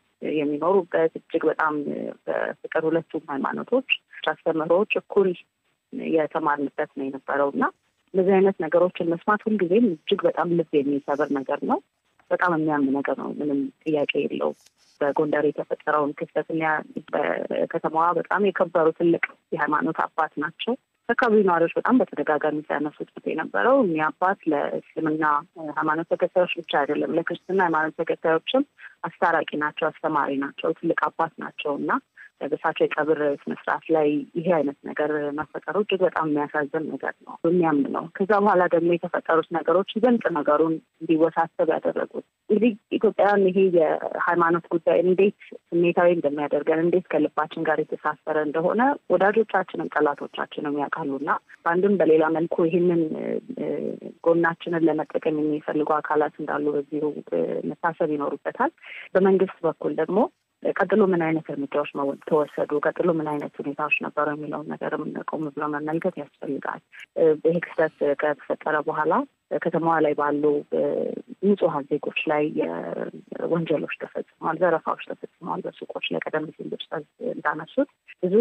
S9: የሚኖሩበት እጅግ በጣም በፍቅር ሁለቱም ሃይማኖቶች አስተምህሮዎች እኩል የተማርንበት ነው የነበረው እና እንደዚህ አይነት ነገሮችን መስማት ሁልጊዜም እጅግ በጣም ልብ የሚሰብር ነገር ነው። በጣም የሚያም ነገር ነው። ምንም ጥያቄ የለው። በጎንደር የተፈጠረውን ክስተት በከተማዋ በጣም የከበሩ ትልቅ የሃይማኖት አባት ናቸው። አካባቢ ነዋሪዎች በጣም በተደጋጋሚ ሲያነሱት የነበረው እኒ አባት ለእስልምና ሃይማኖት ተከታዮች ብቻ አይደለም፣ ለክርስትና ሃይማኖት ተከታዮችም አስታራቂ ናቸው፣ አስተማሪ ናቸው፣ ትልቅ አባት ናቸው እና በእሳቸው የቀብር ስነስርዓት ላይ ይሄ አይነት ነገር መፈጠሩ እጅግ በጣም የሚያሳዝን ነገር ነው፣ የሚያም ነው። ከዛ በኋላ ደግሞ የተፈጠሩት ነገሮች ይበልጥ ነገሩን እንዲወሳሰብ ያደረጉት እንግዲህ ኢትዮጵያውያን ይሄ የሃይማኖት ጉዳይ እንዴት ስሜታዊ እንደሚያደርገን እንዴት ከልባችን ጋር የተሳሰረ እንደሆነ ወዳጆቻችንም ጠላቶቻችንም ያውቃሉና በአንድም በሌላ መልኩ ይህንን ጎናችንን ለመጠቀም የሚፈልጉ አካላት እንዳሉ በዚሁ መታሰብ ይኖሩበታል። በመንግስት በኩል ደግሞ ቀጥሎ ምን አይነት እርምጃዎች ተወሰዱ፣ ቀጥሎ ምን አይነት ሁኔታዎች ነበሩ የሚለውን ነገርም ቆም ብሎ መመልከት ያስፈልጋል። ይህ ክስተት ከተፈጠረ በኋላ ከተማዋ ላይ ባሉ ንጹሐን ዜጎች ላይ ወንጀሎች ተፈጽመዋል፣ ዘረፋዎች ተፈጽመዋል። በሱቆች ላይ ቀደም ሲል ብጭጠዝ እንዳነሱት ብዙ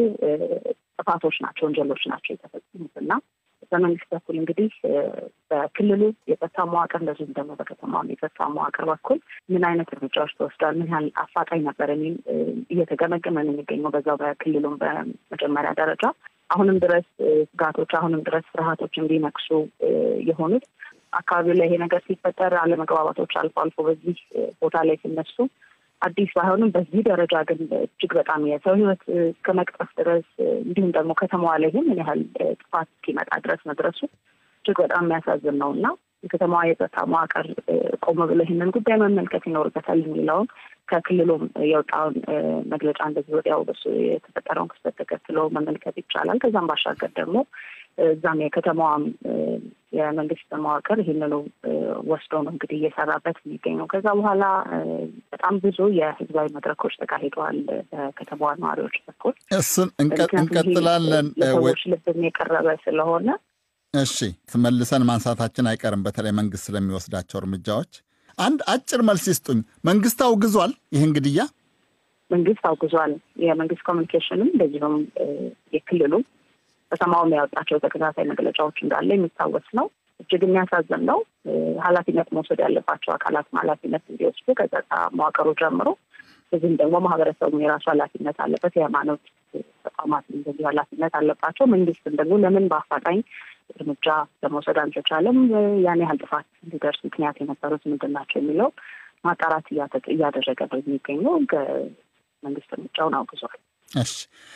S9: ጥፋቶች ናቸው፣ ወንጀሎች ናቸው የተፈጸሙት እና በመንግስት በኩል እንግዲህ በክልሉ የጸጥታ መዋቅር እንደዚሁም ደግሞ በከተማ የጸጥታ መዋቅር በኩል ምን አይነት እርምጃዎች ተወስደዋል፣ ምን ያህል አፋጣኝ ነበር የሚል እየተገመገመ ነው የሚገኘው በዛው በክልሉም በመጀመሪያ ደረጃ አሁንም ድረስ ስጋቶች አሁንም ድረስ ፍርሃቶች እንዲነክሱ የሆኑት አካባቢው ላይ ይሄ ነገር ሲፈጠር አለመግባባቶች አልፎ አልፎ በዚህ ቦታ ላይ ሲነሱ አዲስ ባይሆንም በዚህ ደረጃ ግን እጅግ በጣም የሰው ሕይወት እስከ መቅጠፍ ድረስ እንዲሁም ደግሞ ከተማዋ ላይ ምን ያህል ጥፋት እስኪመጣ ድረስ መድረሱ እጅግ በጣም የሚያሳዝን ነው እና የከተማዋ የጸጥታ መዋቅር ቆም ብሎ ይህንን ጉዳይ መመልከት ይኖርበታል የሚለውን ከክልሉም የወጣውን መግለጫ እንደዚህ ወዲያው በሱ የተፈጠረውን ክስተት ተከትሎ መመልከት ይቻላል። ከዛም ባሻገር ደግሞ እዛም የከተማዋም የመንግስት መዋቅር ይህንኑ ወስዶ ነው እንግዲህ እየሰራበት የሚገኘው። ከዛ በኋላ በጣም ብዙ የህዝባዊ መድረኮች ተካሂደዋል በከተማዋ ነዋሪዎች በኩል።
S7: እሱን እንቀጥላለን።
S9: ለሰዎች ልብም የቀረበ ስለሆነ
S7: እሺ፣ መልሰን ማንሳታችን አይቀርም። በተለይ መንግስት ስለሚወስዳቸው እርምጃዎች አንድ አጭር መልስ ይስጡኝ። መንግስት አውግዟል ይህን ግድያ?
S9: መንግስት አውግዟል። የመንግስት ኮሚኒኬሽንም እንደዚሁም የክልሉ ከተማውም ያወጣቸው ተከታታይ መግለጫዎች እንዳለ የሚታወስ ነው። እጅግ የሚያሳዝን ነው። ኃላፊነት መውሰድ ያለባቸው አካላትም ኃላፊነት እንዲወስዱ ከጸጥታ መዋቅሩ ጀምሮ እዚህም ደግሞ ማህበረሰቡ የራሱ ኃላፊነት አለበት። የሃይማኖት ተቋማት እንደዚሁ ኃላፊነት አለባቸው። መንግስትም ደግሞ ለምን በአፋጣኝ እርምጃ ለመውሰድ አልተቻለም፣ ያን ያህል ጥፋት እንዲደርስ ምክንያት የነበሩት ምንድን ናቸው የሚለው ማጣራት እያደረገ ነው የሚገኘው። መንግስት እርምጃውን አውግዟል።
S7: እሺ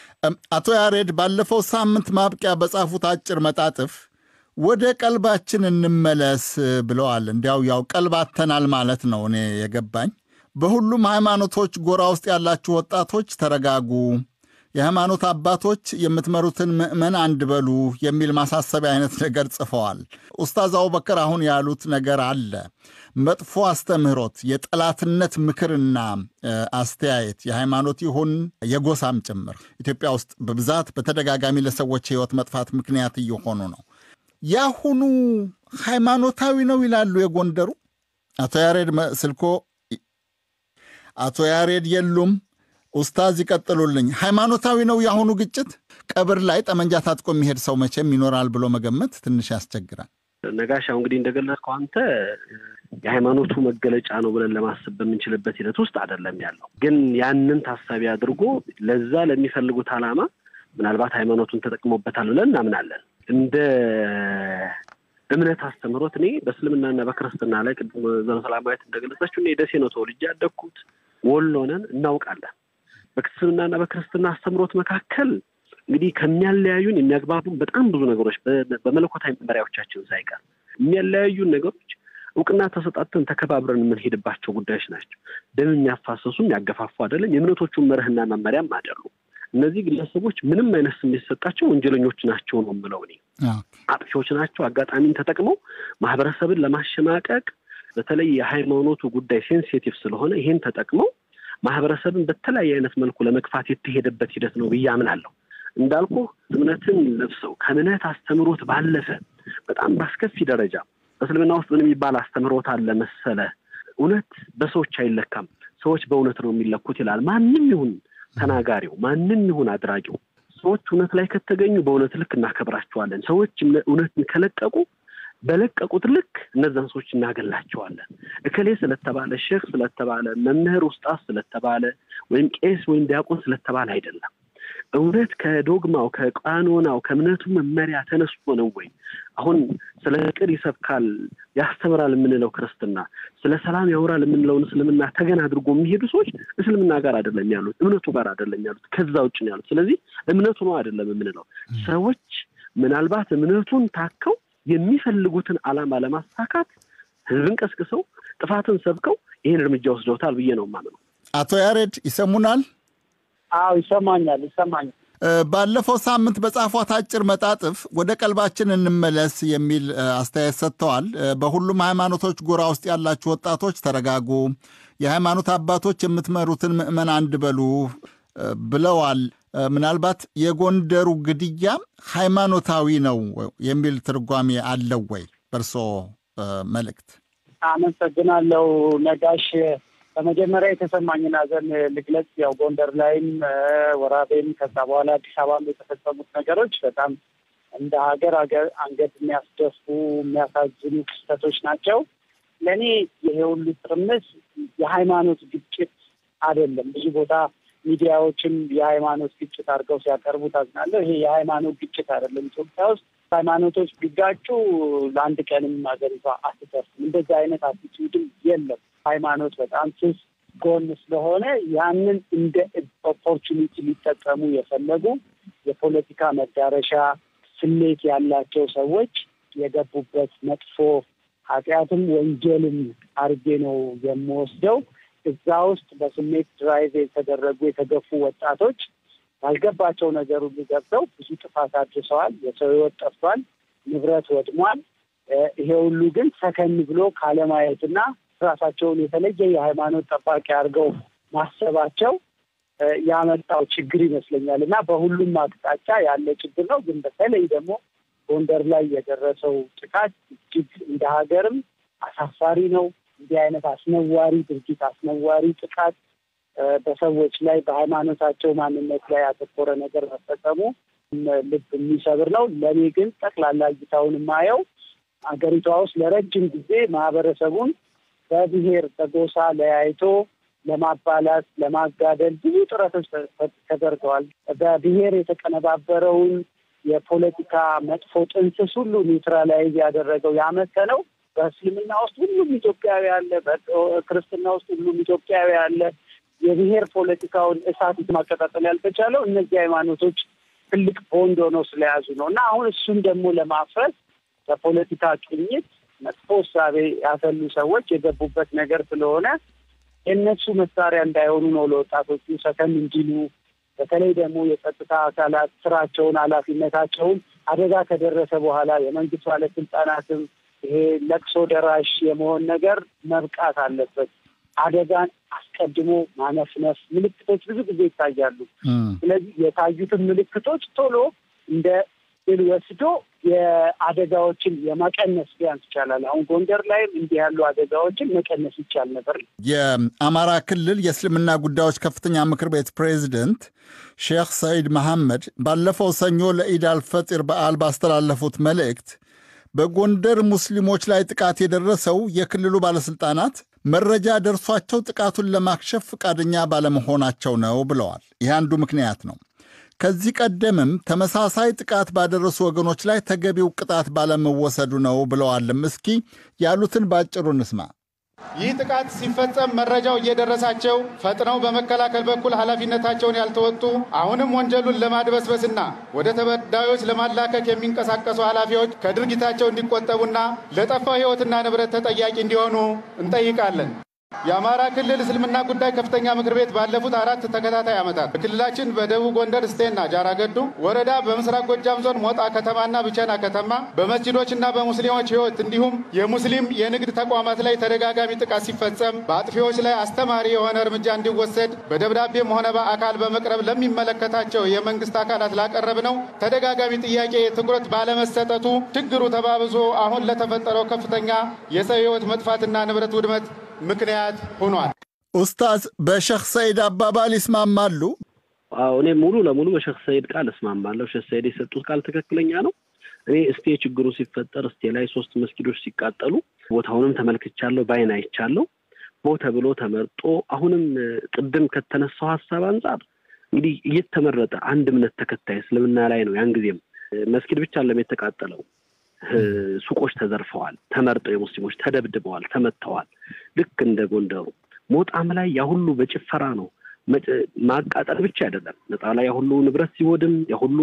S7: አቶ ያሬድ ባለፈው ሳምንት ማብቂያ በጻፉት አጭር መጣጥፍ ወደ ቀልባችን እንመለስ ብለዋል። እንዲያው ያው ቀልብ አተናል ማለት ነው እኔ የገባኝ። በሁሉም ሃይማኖቶች ጎራ ውስጥ ያላችሁ ወጣቶች ተረጋጉ፣ የሃይማኖት አባቶች የምትመሩትን ምዕመን አንድ በሉ የሚል ማሳሰቢያ አይነት ነገር ጽፈዋል። ኡስታዝ አቡበከር አሁን ያሉት ነገር አለ። መጥፎ አስተምህሮት፣ የጠላትነት ምክርና አስተያየት የሃይማኖት ይሁን የጎሳም ጭምር ኢትዮጵያ ውስጥ በብዛት በተደጋጋሚ ለሰዎች ሕይወት መጥፋት ምክንያት እየሆኑ ነው። ያሁኑ ሃይማኖታዊ ነው ይላሉ የጎንደሩ አቶ ያሬድ ስልኮ አቶ ያሬድ የሉም። ኡስታዝ ይቀጥሉልኝ። ሃይማኖታዊ ነው የአሁኑ ግጭት? ቀብር ላይ ጠመንጃ ታጥቆ የሚሄድ ሰው መቼም ይኖራል ብሎ መገመት ትንሽ ያስቸግራል።
S8: ነጋሽ ያው እንግዲህ እንደገለጽከው አንተ የሃይማኖቱ መገለጫ ነው ብለን ለማሰብ በምንችልበት ሂደት ውስጥ አይደለም ያለው። ግን ያንን ታሳቢ አድርጎ ለዛ ለሚፈልጉት ዓላማ ምናልባት ሃይማኖቱን ተጠቅሞበታል ብለን እናምናለን። እንደ እምነት አስተምህሮት እኔ በእስልምናና በክርስትና ላይ ቅድም ዘሮ ሰላማዊት እንደገለጸችው እኔ ደሴ ነው ተወልጄ ያደግኩት፣ ወሎ ነን፣ እናውቃለን። በእስልምናና በክርስትና አስተምህሮት መካከል እንግዲህ ከሚያለያዩን የሚያግባቡን በጣም ብዙ ነገሮች በመለኮታዊ መመሪያዎቻችን ሳይቀር የሚያለያዩን ነገሮች እውቅና ተሰጣተን ተከባብረን የምንሄድባቸው ጉዳዮች ናቸው። ደም የሚያፋሰሱ የሚያገፋፉ አይደለም። የእምነቶቹን መርህና መመሪያም አይደሉም። እነዚህ ግለሰቦች ምንም አይነት ስሜት የሰጣቸው ወንጀለኞች ናቸው ነው የምለው እኔ። አጥፊዎች ናቸው። አጋጣሚን ተጠቅመው ማህበረሰብን ለማሸማቀቅ በተለይ የሃይማኖቱ ጉዳይ ሴንሲቲቭ ስለሆነ ይሄን ተጠቅመው ማህበረሰብን በተለያየ አይነት መልኩ ለመግፋት የተሄደበት ሂደት ነው ብዬ አምናለሁ። እንዳልኩ እምነትን ለብሰው ከእምነት አስተምሮት ባለፈ በጣም በአስከፊ ደረጃ በእስልምና ውስጥ ምን የሚባል አስተምሮት አለ መሰለ? እውነት በሰዎች አይለካም፣ ሰዎች በእውነት ነው የሚለኩት ይላል። ማንም ይሁን ተናጋሪው፣ ማንም ይሁን አድራጊው፣ ሰዎች እውነት ላይ ከተገኙ በእውነት ልክ እናከብራቸዋለን። ሰዎች እውነትን ከለቀቁ በለቀቁት ልክ እነዛን ሰዎች እናገላቸዋለን። እከሌ ስለተባለ ሼክ ስለተባለ መምህር ውስጣት ስለተባለ ወይም ቄስ ወይም ዲያቆን ስለተባለ አይደለም። እውነት ከዶግማው ከቃኖናው ከእምነቱ መመሪያ ተነስቶ ነው ወይ? አሁን ስለ ፍቅር ይሰብካል ያስተምራል የምንለው ክርስትና፣ ስለ ሰላም ያወራል የምንለውን እስልምና ተገን አድርጎ የሚሄዱ ሰዎች እስልምና ጋር አይደለም ያሉት፣ እምነቱ ጋር አይደለም ያሉት፣ ከዛ ውጭ ነው ያሉት። ስለዚህ እምነቱ ነው አይደለም የምንለው። ሰዎች ምናልባት እምነቱን ታከው የሚፈልጉትን ዓላማ ለማሳካት ህዝብን ቀስቅሰው ጥፋትን ሰብከው ይህን እርምጃ ወስደውታል ብዬ ነው የማምነው።
S7: አቶ ያሬድ ይሰሙናል?
S10: አዎ ይሰማኛል፣ ይሰማኛል።
S7: ባለፈው ሳምንት በጻፏት አጭር መጣጥፍ ወደ ቀልባችን እንመለስ የሚል አስተያየት ሰጥተዋል። በሁሉም ሃይማኖቶች ጎራ ውስጥ ያላችሁ ወጣቶች ተረጋጉ፣ የሃይማኖት አባቶች የምትመሩትን ምዕመን አንድ በሉ ብለዋል። ምናልባት የጎንደሩ ግድያ ሃይማኖታዊ ነው የሚል ትርጓሜ አለው ወይ በእርሶ መልእክት?
S10: አመሰግናለሁ ነጋሽ። በመጀመሪያ የተሰማኝን ሐዘን ልግለጽ። ያው ጎንደር ላይም ወራቤም ከዛ በኋላ አዲስ አበባም የተፈጸሙት ነገሮች በጣም እንደ ሀገር ሀገር አንገት የሚያስደፉ የሚያሳዝኑ ክስተቶች ናቸው። ለእኔ ይሄ ሁሉ ትርምስ የሃይማኖት ግጭት አይደለም። ብዙ ቦታ ሚዲያዎችም የሃይማኖት ግጭት አድርገው ሲያቀርቡ ታዝናለሁ። ይሄ የሃይማኖት ግጭት አይደለም። ኢትዮጵያ ውስጥ ሃይማኖቶች ቢጋጩ ለአንድ ቀንም ሀገሪቷ አትተርፍም። እንደዚህ አይነት አቲቲዩድም የለም። ሃይማኖት በጣም ስስ ጎን ስለሆነ ያንን እንደ ኦፖርቹኒቲ ሊጠቀሙ የፈለጉ የፖለቲካ መዳረሻ ስሌት ያላቸው ሰዎች የገቡበት መጥፎ ኃጢአትም ወንጀልም አድርጌ ነው የምወስደው። እዛ ውስጥ በስሜት ድራይቭ የተደረጉ የተገፉ ወጣቶች ያልገባቸው ነገር ሁሉ ገብተው ብዙ ጥፋት አድርሰዋል። የሰው ሕይወት ጠፍቷል፣ ንብረት ወድሟል። ይሄ ሁሉ ግን ሰከን ብሎ ካለማየትና ራሳቸውን የተለየ የሃይማኖት ጠባቂ አድርገው ማሰባቸው ያመጣው ችግር ይመስለኛል እና በሁሉም አቅጣጫ ያለ ችግር ነው። ግን በተለይ ደግሞ ጎንደር ላይ የደረሰው ጥቃት እጅግ እንደ ሀገርም አሳፋሪ ነው። እንዲህ አይነት አስነዋሪ ድርጊት፣ አስነዋሪ ጥቃት በሰዎች ላይ በሃይማኖታቸው ማንነት ላይ ያተኮረ ነገር መፈጸሙ ልብ የሚሰብር ነው። ለእኔ ግን ጠቅላላ እይታውን የማየው ሀገሪቷ ውስጥ ለረጅም ጊዜ ማህበረሰቡን በብሔር በጎሳ ለያይቶ ለማባላት ለማጋደል ብዙ ጥረቶች ተደርገዋል። በብሔር የተቀነባበረውን የፖለቲካ መጥፎ ጥንስስ ሁሉ ኒውትራላይዝ ያደረገው ያመከነው በእስልምና ውስጥ ሁሉም ኢትዮጵያዊ አለ፣ በክርስትና ውስጥ ሁሉም ኢትዮጵያዊ አለ። የብሔር ፖለቲካውን እሳት ማቀጣጠል ያልተቻለው እነዚህ ሃይማኖቶች ትልቅ ቦንድ ሆነው ስለያዙ ነው እና አሁን እሱን ደግሞ ለማፍረስ በፖለቲካ ቅኝት መጥፎ እሳቤ ያፈሉ ሰዎች የገቡበት ነገር ስለሆነ የእነሱ መሳሪያ እንዳይሆኑ ነው ለወጣቶቹ ሰከን እንዲሉ በተለይ ደግሞ የጸጥታ አካላት ስራቸውን፣ ኃላፊነታቸውን አደጋ ከደረሰ በኋላ የመንግስት ባለስልጣናትም ይሄ ለቅሶ ደራሽ የመሆን ነገር መብቃት አለበት። አደጋን አስቀድሞ ማነፍነፍ ምልክቶች ብዙ ጊዜ ይታያሉ። ስለዚህ የታዩትን ምልክቶች ቶሎ እንደ ድል ወስዶ የአደጋዎችን የመቀነስ ቢያንስ ይቻላል። አሁን ጎንደር ላይም እንዲህ ያሉ አደጋዎችን መቀነስ ይቻል ነበር።
S7: የአማራ ክልል የእስልምና ጉዳዮች ከፍተኛ ምክር ቤት ፕሬዚደንት ሼክ ሰዒድ መሐመድ ባለፈው ሰኞ ለኢድ አልፈጢር በዓል ባስተላለፉት መልእክት በጎንደር ሙስሊሞች ላይ ጥቃት የደረሰው የክልሉ ባለሥልጣናት መረጃ ደርሷቸው ጥቃቱን ለማክሸፍ ፈቃደኛ ባለመሆናቸው ነው ብለዋል። ይህ አንዱ ምክንያት ነው። ከዚህ ቀደምም ተመሳሳይ ጥቃት ባደረሱ ወገኖች ላይ ተገቢው ቅጣት ባለመወሰዱ ነው ብለዋልም። እስኪ ያሉትን በአጭሩ እንስማ።
S11: ይህ ጥቃት ሲፈጸም መረጃው እየደረሳቸው ፈጥነው በመከላከል በኩል ኃላፊነታቸውን ያልተወጡ አሁንም ወንጀሉን ለማድበስበስና ወደ ተበዳዮች ለማላከክ የሚንቀሳቀሱ ኃላፊዎች ከድርጊታቸው እንዲቆጠቡና ለጠፋው ሕይወትና ንብረት ተጠያቂ እንዲሆኑ እንጠይቃለን። የአማራ ክልል እስልምና ጉዳይ ከፍተኛ ምክር ቤት ባለፉት አራት ተከታታይ ዓመታት በክልላችን በደቡብ ጎንደር እስቴና ጃራገዱ ወረዳ፣ በምስራቅ ጎጃም ዞን ሞጣ ከተማና ብቸና ከተማ በመስጂዶችና በሙስሊሞች ሕይወት እንዲሁም የሙስሊም የንግድ ተቋማት ላይ ተደጋጋሚ ጥቃት ሲፈጸም በአጥፊዎች ላይ አስተማሪ የሆነ እርምጃ እንዲወሰድ በደብዳቤም ሆነ በአካል በመቅረብ ለሚመለከታቸው የመንግስት አካላት ላቀረብ ነው ተደጋጋሚ ጥያቄ ትኩረት ባለመሰጠቱ ችግሩ ተባብሶ አሁን ለተፈጠረው ከፍተኛ የሰው ሕይወት መጥፋትና ንብረት ውድመት ምክንያት ሆኗል።
S7: ኡስታዝ በሼክ ሰይድ አባባል ይስማማሉ?
S8: አዎ እኔ ሙሉ ለሙሉ በሼክ ሰይድ ቃል እስማማለሁ። ሼክ ሰይድ የሰጡት ቃል ትክክለኛ ነው። እኔ እስቴ ችግሩ ሲፈጠር እስቴ ላይ ሶስት መስጊዶች ሲቃጠሉ ቦታውንም ተመልክቻለሁ፣ ባይን አይቻለሁ። ቦ ተብሎ ተመርጦ አሁንም ቅድም ከተነሳው ሀሳብ አንጻር እንግዲህ እየተመረጠ አንድ እምነት ተከታይ እስልምና ላይ ነው። ያን ጊዜም መስጊድ ብቻ አለም የተቃጠለው ሱቆች ተዘርፈዋል፣ ተመርጠው የሙስሊሞች ተደብድበዋል፣ ተመተዋል። ልክ እንደ ጎንደሩ ሞጣም ላይ ያ ሁሉ በጭፈራ ነው። ማቃጠል ብቻ አይደለም ነጣ ላይ ያ ሁሉ ንብረት ሲወድም ያ ሁሉ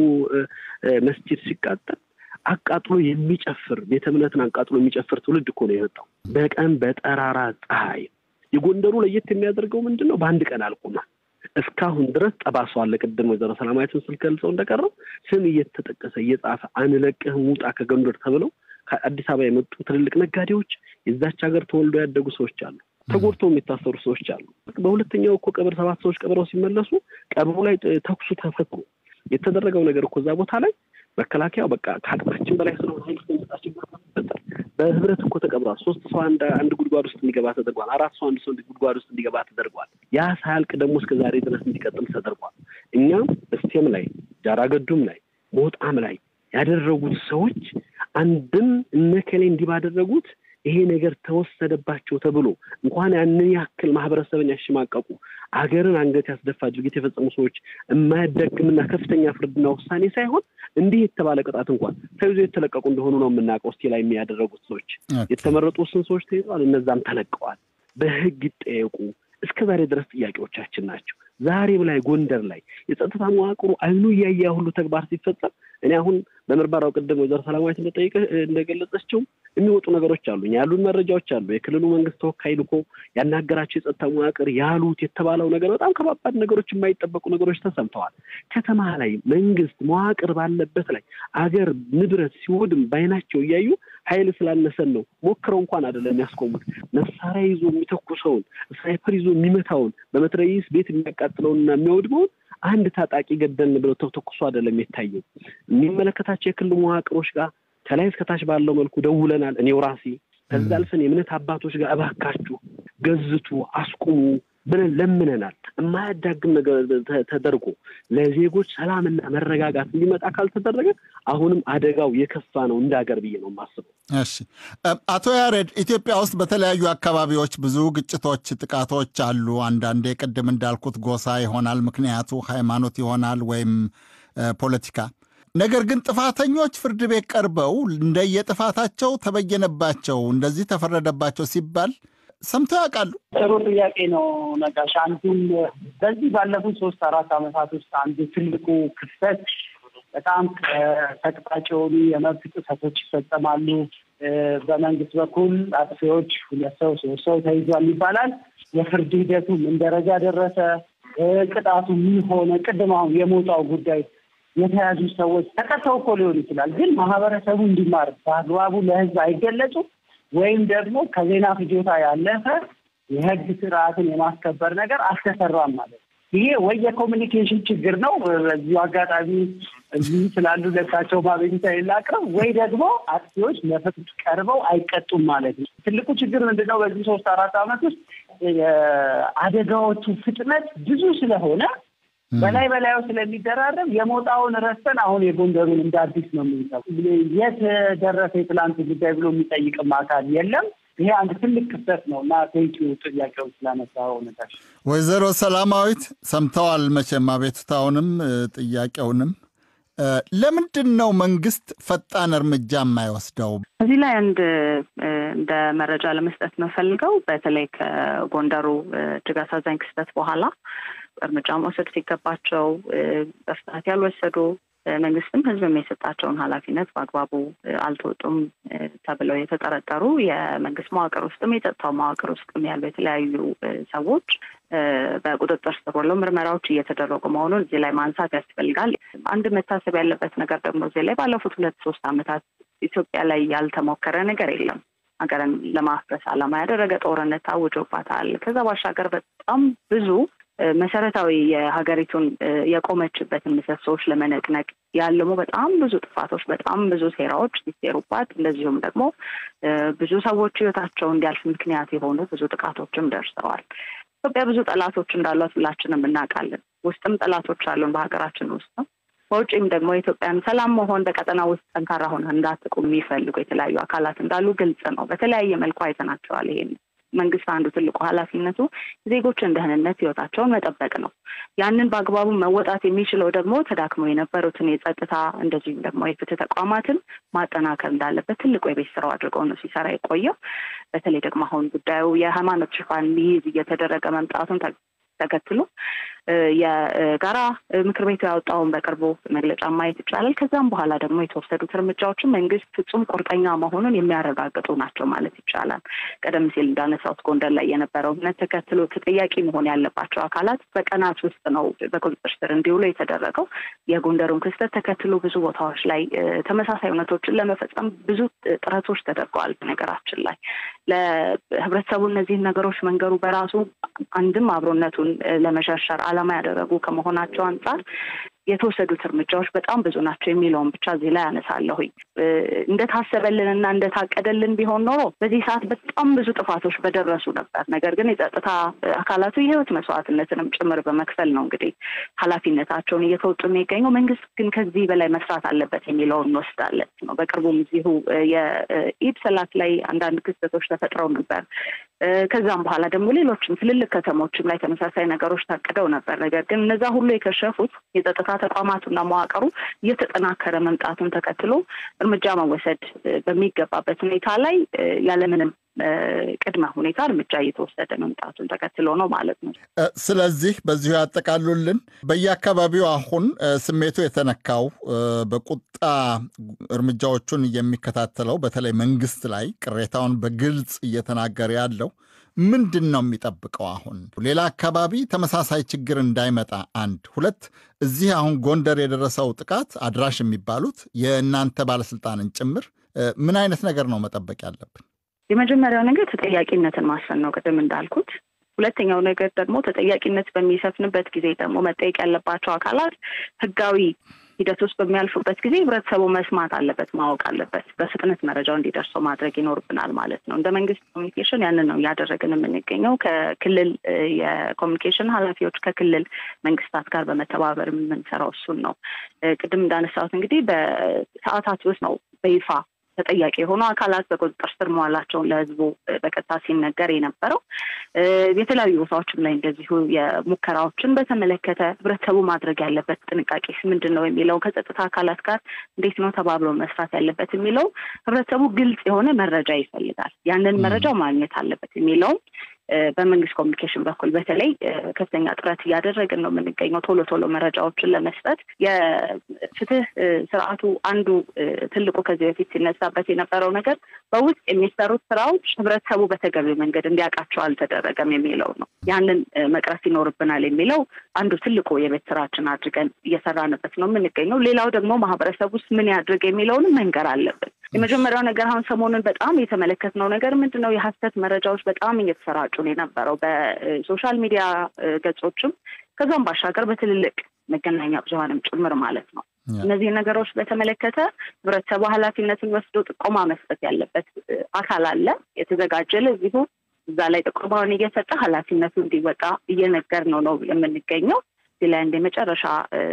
S8: መስጂድ ሲቃጠል አቃጥሎ የሚጨፍር ቤተ እምነትን አቃጥሎ የሚጨፍር ትውልድ እኮ ነው የመጣው በቀን በጠራራ ፀሐይ። የጎንደሩ ለየት የሚያደርገው ምንድን ነው? በአንድ ቀን አልቁሟል። እስካሁን ድረስ ጠባሷ አለ። ቅድም ወይዘሮ ሰላማዊትን ስል ገልጸው እንደቀረው ስም እየተጠቀሰ እየጻፈ አንለቅህም ውጣ ከጎንደር ተብለው ከአዲስ አበባ የመጡ ትልልቅ ነጋዴዎች፣ የዛች ሀገር ተወልዶ ያደጉ ሰዎች አሉ። ተጎድተው የሚታሰሩ ሰዎች አሉ። በሁለተኛው እኮ ቀብር ሰባት ሰዎች ቀብረው ሲመለሱ ቀብሩ ላይ ተኩሱ ተፈቱ። የተደረገው ነገር እኮ እዛ ቦታ ላይ መከላከያው በቃ ከአቅማችን በላይ ስለሆነ በህብረት እኮ ተቀብሯል። ሶስት ሰው አንድ አንድ ጉድጓድ ውስጥ እንዲገባ ተደርጓል። አራት ሰው አንድ ሰው ጉድጓድ ውስጥ እንዲገባ ተደርጓል። ያ ሳያልቅ ደግሞ እስከ ዛሬ ድረስ እንዲቀጥል ተደርጓል። እኛም እስቴም ላይ ጃራገዱም ላይ ሞጣም ላይ ያደረጉት ሰዎች አንድም እነከሌ እንዲህ ባደረጉት ይሄ ነገር ተወሰደባቸው ተብሎ እንኳን ያንን ያክል ማህበረሰብን ያሸማቀቁ አገርን አንገት ያስደፋ ድርጊት የፈጸሙ ሰዎች የማያዳግምና ከፍተኛ ፍርድና ውሳኔ ሳይሆን እንዲህ የተባለ ቅጣት እንኳን ተይዞ የተለቀቁ እንደሆኑ ነው የምናውቀው። እስቴ ላይ የሚያደረጉት ሰዎች የተመረጡ ስን ሰዎች ተይዘዋል፣ እነዛም ተለቀዋል። በህግ ይጠየቁ እስከ ዛሬ ድረስ ጥያቄዎቻችን ናቸው። ዛሬም ላይ ጎንደር ላይ የጸጥታ መዋቅሩ አይኑ እያየ ሁሉ ተግባር ሲፈጸም እኔ አሁን በምርመራው ቅድም ወይዘሮ ሰላማዊት እንደጠይቀ እንደገለጸችው የሚወጡ ነገሮች አሉ። ያሉን መረጃዎች አሉ። የክልሉ መንግስት ተወካይ ልኮ ያናገራቸው የጸጥታ መዋቅር ያሉት የተባለው ነገር በጣም ከባባድ ነገሮች፣ የማይጠበቁ ነገሮች ተሰምተዋል። ከተማ ላይ መንግስት መዋቅር ባለበት ላይ አገር ንብረት ሲወድም ባይናቸው እያዩ ኃይል ስላነሰን ነው ሞክረው እንኳን አይደለም የሚያስቆሙት። መሳሪያ ይዞ የሚተኩሰውን ስናይፐር ይዞ የሚመታውን በመትረየስ ቤት የሚያቃጥለውንና የሚያወድመውን አንድ ታጣቂ ገደልን ብለው ተኩሶ አይደለም የታየው። የሚመለከታቸው የክልሉ መዋቅሮች ጋር ከላይ እስከታች ባለው መልኩ ደውለናል። እኔው ራሴ ከዛ አልፈን የእምነት አባቶች ጋር እባካችሁ ገዝቱ፣ አስቁሙ ብለን ለምነናል። የማያዳግም ነገር ተደርጎ ለዜጎች ሰላምና መረጋጋት እንዲመጣ ካልተደረገ አሁንም አደጋው የከፋ ነው እንደ ሀገር ብዬ ነው የማስበው።
S7: እሺ አቶ ያሬድ፣ ኢትዮጵያ ውስጥ በተለያዩ አካባቢዎች ብዙ ግጭቶች፣ ጥቃቶች አሉ። አንዳንዴ ቅድም እንዳልኩት ጎሳ ይሆናል ምክንያቱ፣ ሃይማኖት ይሆናል ወይም ፖለቲካ ነገር ግን ጥፋተኞች ፍርድ ቤት ቀርበው እንደየጥፋታቸው ተበየነባቸው፣ እንደዚህ ተፈረደባቸው ሲባል ሰምተው ያውቃሉ?
S10: ጥሩ ጥያቄ ነው ነጋሽ። አንዱም በዚህ ባለፉት ሶስት አራት ዓመታት ውስጥ አንዱ ትልቁ ክፍተት በጣም ተቅጣጭ የሆኑ የመብት ጥሰቶች ይፈጸማሉ። በመንግስት በኩል አጥፊዎች ሁለት ሰው ሶስት ሰው ተይዟል ይባላል። የፍርድ ሂደቱ ምን ደረጃ ደረሰ? ቅጣቱ ምን ሆነ? ቅድም አሁን የሞጣው ጉዳይ የተያዙ ሰዎች ተቀተው እኮ ሊሆን ይችላል፣ ግን ማህበረሰቡ እንዲማር በአግባቡ ለህዝብ አይገለጹም ወይም ደግሞ ከዜና ፍጆታ ያለፈ የህግ ስርዓትን የማስከበር ነገር አልተሰራም ማለት ነው። ይሄ ወይ የኮሚኒኬሽን ችግር ነው። በዚሁ አጋጣሚ እዚህ ስላሉ ለሳቸው ማቤቱታ የላቅርብ ወይ ደግሞ አጥፊዎች ለፍርድ ቀርበው አይቀጡም ማለት ነው። ትልቁ ችግር ምንድነው? በዚህ ሶስት አራት ዓመት ውስጥ የአደጋዎቹ ፍጥነት ብዙ ስለሆነ በላይ በላዩ ስለሚደራረብ የሞጣውን ረስተን አሁን የጎንደሩን እንደ አዲስ ነው የምንሰው። የት ደረሰ የትላንቱ ጉዳይ ብሎ የሚጠይቅም አካል የለም። ይሄ አንድ ትልቅ ክፍተት ነው እና ቴንኪው ጥያቄውን ስላነሳ እውነታሽ
S7: ወይዘሮ ሰላማዊት ሰምተዋል መቼም አቤቱታውንም ጥያቄውንም። ለምንድን ነው መንግስት ፈጣን እርምጃ የማይወስደው?
S9: እዚህ ላይ አንድ እንደ መረጃ ለመስጠት የምፈልገው በተለይ ከጎንደሩ እጅግ አሳዛኝ ክስተት በኋላ እርምጃ መውሰድ ሲገባቸው በፍጥነት ያልወሰዱ መንግስትም ህዝብም የሰጣቸውን ኃላፊነት በአግባቡ አልተወጡም ተብለው የተጠረጠሩ የመንግስት መዋቅር ውስጥም የጸጥታው መዋቅር ውስጥም ያሉ የተለያዩ ሰዎች በቁጥጥር ስር ውለው ምርመራዎች እየተደረጉ መሆኑን እዚህ ላይ ማንሳት ያስፈልጋል። አንድ መታሰብ ያለበት ነገር ደግሞ እዚህ ላይ ባለፉት ሁለት ሶስት ዓመታት ኢትዮጵያ ላይ ያልተሞከረ ነገር የለም። ሀገርን ለማፍረስ ዓላማ ያደረገ ጦርነት ታውጆባታል። ከዛ ባሻገር በጣም ብዙ መሰረታዊ የሀገሪቱን የቆመችበትን ምሰሶዎች ለመነቅነቅ ያለሙ በጣም ብዙ ጥፋቶች፣ በጣም ብዙ ሴራዎች ሲሴሩባት፣ እንደዚሁም ደግሞ ብዙ ሰዎች ህይወታቸው እንዲያልፍ ምክንያት የሆኑ ብዙ ጥቃቶችም ደርሰዋል። ኢትዮጵያ ብዙ ጠላቶች እንዳሏት ሁላችንም እናውቃለን። ውስጥም ጠላቶች አሉን በሀገራችን ውስጥ ነው። በውጭም ደግሞ የኢትዮጵያን ሰላም መሆን በቀጠና ውስጥ ጠንካራ ሆነ እንዳትቆም የሚፈልጉ የተለያዩ አካላት እንዳሉ ግልጽ ነው። በተለያየ መልኩ አይተናቸዋል። ይሄን መንግስት አንዱ ትልቁ ኃላፊነቱ ዜጎችን ደህንነት ህይወታቸውን መጠበቅ ነው። ያንን በአግባቡ መወጣት የሚችለው ደግሞ ተዳክመው የነበሩትን የጸጥታ እንደዚሁም ደግሞ የፍትህ ተቋማትን ማጠናከር እንዳለበት ትልቁ የቤት ስራው አድርገው ነው ሲሰራ የቆየው። በተለይ ደግሞ አሁን ጉዳዩ የሃይማኖት ሽፋን ሊይዝ እየተደረገ መምጣቱን ተከትሎ የጋራ ምክር ቤቱ ያወጣውን በቅርቡ መግለጫ ማየት ይቻላል። ከዛም በኋላ ደግሞ የተወሰዱት እርምጃዎችን መንግስት ፍጹም ቁርጠኛ መሆኑን የሚያረጋግጡ ናቸው ማለት ይቻላል። ቀደም ሲል እንዳነሳሁት ጎንደር ላይ የነበረው እምነት ተከትሎ ተጠያቂ መሆን ያለባቸው አካላት በቀናት ውስጥ ነው በቁጥጥር ስር እንዲውሉ የተደረገው። የጎንደሩን ክስተት ተከትሎ ብዙ ቦታዎች ላይ ተመሳሳይ እውነቶችን ለመፈጸም ብዙ ጥረቶች ተደርገዋል። በነገራችን ላይ ለህብረተሰቡ እነዚህን ነገሮች መንገሩ በራሱ አንድም አብሮነቱን ለመሸርሸር ዓላማ ያደረጉ ከመሆናቸው አንጻር የተወሰዱት እርምጃዎች በጣም ብዙ ናቸው የሚለውን ብቻ እዚህ ላይ አነሳለሁኝ። እንደታሰበልን እና እንደታቀደልን ቢሆን ኖሮ በዚህ ሰዓት በጣም ብዙ ጥፋቶች በደረሱ ነበር። ነገር ግን የጸጥታ አካላቱ የህይወት መስዋዕትነትንም ጭምር በመክፈል ነው እንግዲህ ኃላፊነታቸውን እየተወጡ የሚገኘው። መንግስት ግን ከዚህ በላይ መስራት አለበት የሚለውን እንወስዳለን ነው። በቅርቡም እዚሁ የኢድ ሰላት ላይ አንዳንድ ክስተቶች ተፈጥረው ነበር። ከዛም በኋላ ደግሞ ሌሎችም ትልልቅ ከተሞችም ላይ ተመሳሳይ ነገሮች ታቅደው ነበር። ነገር ግን እነዛ ሁሉ የከሸፉት የጸጥታ ተቋማቱና መዋቅሩ እየተጠናከረ መምጣቱን ተከትሎ እርምጃ መወሰድ በሚገባበት ሁኔታ ላይ ያለምንም ቅድመ ሁኔታ እርምጃ እየተወሰደ መምጣቱን ተከትሎ ነው ማለት ነው።
S7: ስለዚህ በዚሁ ያጠቃሉልን። በየአካባቢው አሁን ስሜቱ የተነካው በቁጣ እርምጃዎቹን የሚከታተለው በተለይ መንግስት ላይ ቅሬታውን በግልጽ እየተናገረ ያለው ምንድን ነው የሚጠብቀው? አሁን ሌላ አካባቢ ተመሳሳይ ችግር እንዳይመጣ አንድ ሁለት፣ እዚህ አሁን ጎንደር የደረሰው ጥቃት አድራሽ የሚባሉት የእናንተ ባለስልጣንን ጭምር ምን አይነት ነገር ነው መጠበቅ ያለብን?
S9: የመጀመሪያው ነገር ተጠያቂነትን ማስፈን ነው፣ ቅድም እንዳልኩት። ሁለተኛው ነገር ደግሞ ተጠያቂነት በሚሰፍንበት ጊዜ ደግሞ መጠየቅ ያለባቸው አካላት ህጋዊ ሂደት ውስጥ በሚያልፉበት ጊዜ ህብረተሰቡ መስማት አለበት፣ ማወቅ አለበት። በፍጥነት መረጃው እንዲደርሰው ማድረግ ይኖርብናል ማለት ነው። እንደ መንግስት ኮሚኒኬሽን ያንን ነው እያደረግን የምንገኘው። ከክልል የኮሚኒኬሽን ኃላፊዎች ከክልል መንግስታት ጋር በመተባበር የምንሰራው እሱን ነው። ቅድም እንዳነሳሁት እንግዲህ በሰዓታት ውስጥ ነው በይፋ ተጠያቂ የሆኑ አካላት በቁጥጥር ስር መዋላቸውን ለህዝቡ በቀጥታ ሲነገር የነበረው። የተለያዩ ቦታዎችም ላይ እንደዚሁ የሙከራዎችን በተመለከተ ህብረተሰቡ ማድረግ ያለበት ጥንቃቄስ ምንድን ነው የሚለው ከጸጥታ አካላት ጋር እንዴት ነው ተባብሎ መስራት ያለበት የሚለው ህብረተሰቡ ግልጽ የሆነ መረጃ ይፈልጋል። ያንን መረጃው ማግኘት አለበት የሚለውም በመንግስት ኮሚኒኬሽን በኩል በተለይ ከፍተኛ ጥረት እያደረግን ነው የምንገኘው ቶሎ ቶሎ መረጃዎችን ለመስጠት። የፍትህ ስርዓቱ አንዱ ትልቁ ከዚህ በፊት ሲነሳበት የነበረው ነገር በውስጥ የሚሰሩት ስራዎች ህብረተሰቡ በተገቢው መንገድ እንዲያውቃቸው አልተደረገም የሚለው ነው። ያንን መቅረፍ ይኖርብናል የሚለው አንዱ ትልቁ የቤት ስራችን አድርገን እየሰራንበት ነው የምንገኘው። ሌላው ደግሞ ማህበረሰብ ውስጥ ምን ያድርግ የሚለውንም መንገር አለብን። የመጀመሪያው ነገር አሁን ሰሞኑን በጣም የተመለከትነው ነገር ምንድን ነው? የሀሰት መረጃዎች በጣም እየተሰራጩ ነው የነበረው በሶሻል ሚዲያ ገጾችም ከዛም ባሻገር በትልልቅ መገናኛ ብዙሀንም ጭምር ማለት ነው። እነዚህ ነገሮች በተመለከተ ህብረተሰቡ ኃላፊነትን ወስዶ ጥቆማ መስጠት ያለበት አካል አለ የተዘጋጀ ለዚሁ እዛ ላይ ጥቆማውን እየሰጠ ኃላፊነቱ እንዲወጣ እየነገር ነው ነው የምንገኘው። እዚህ ላይ እንደ መጨረሻ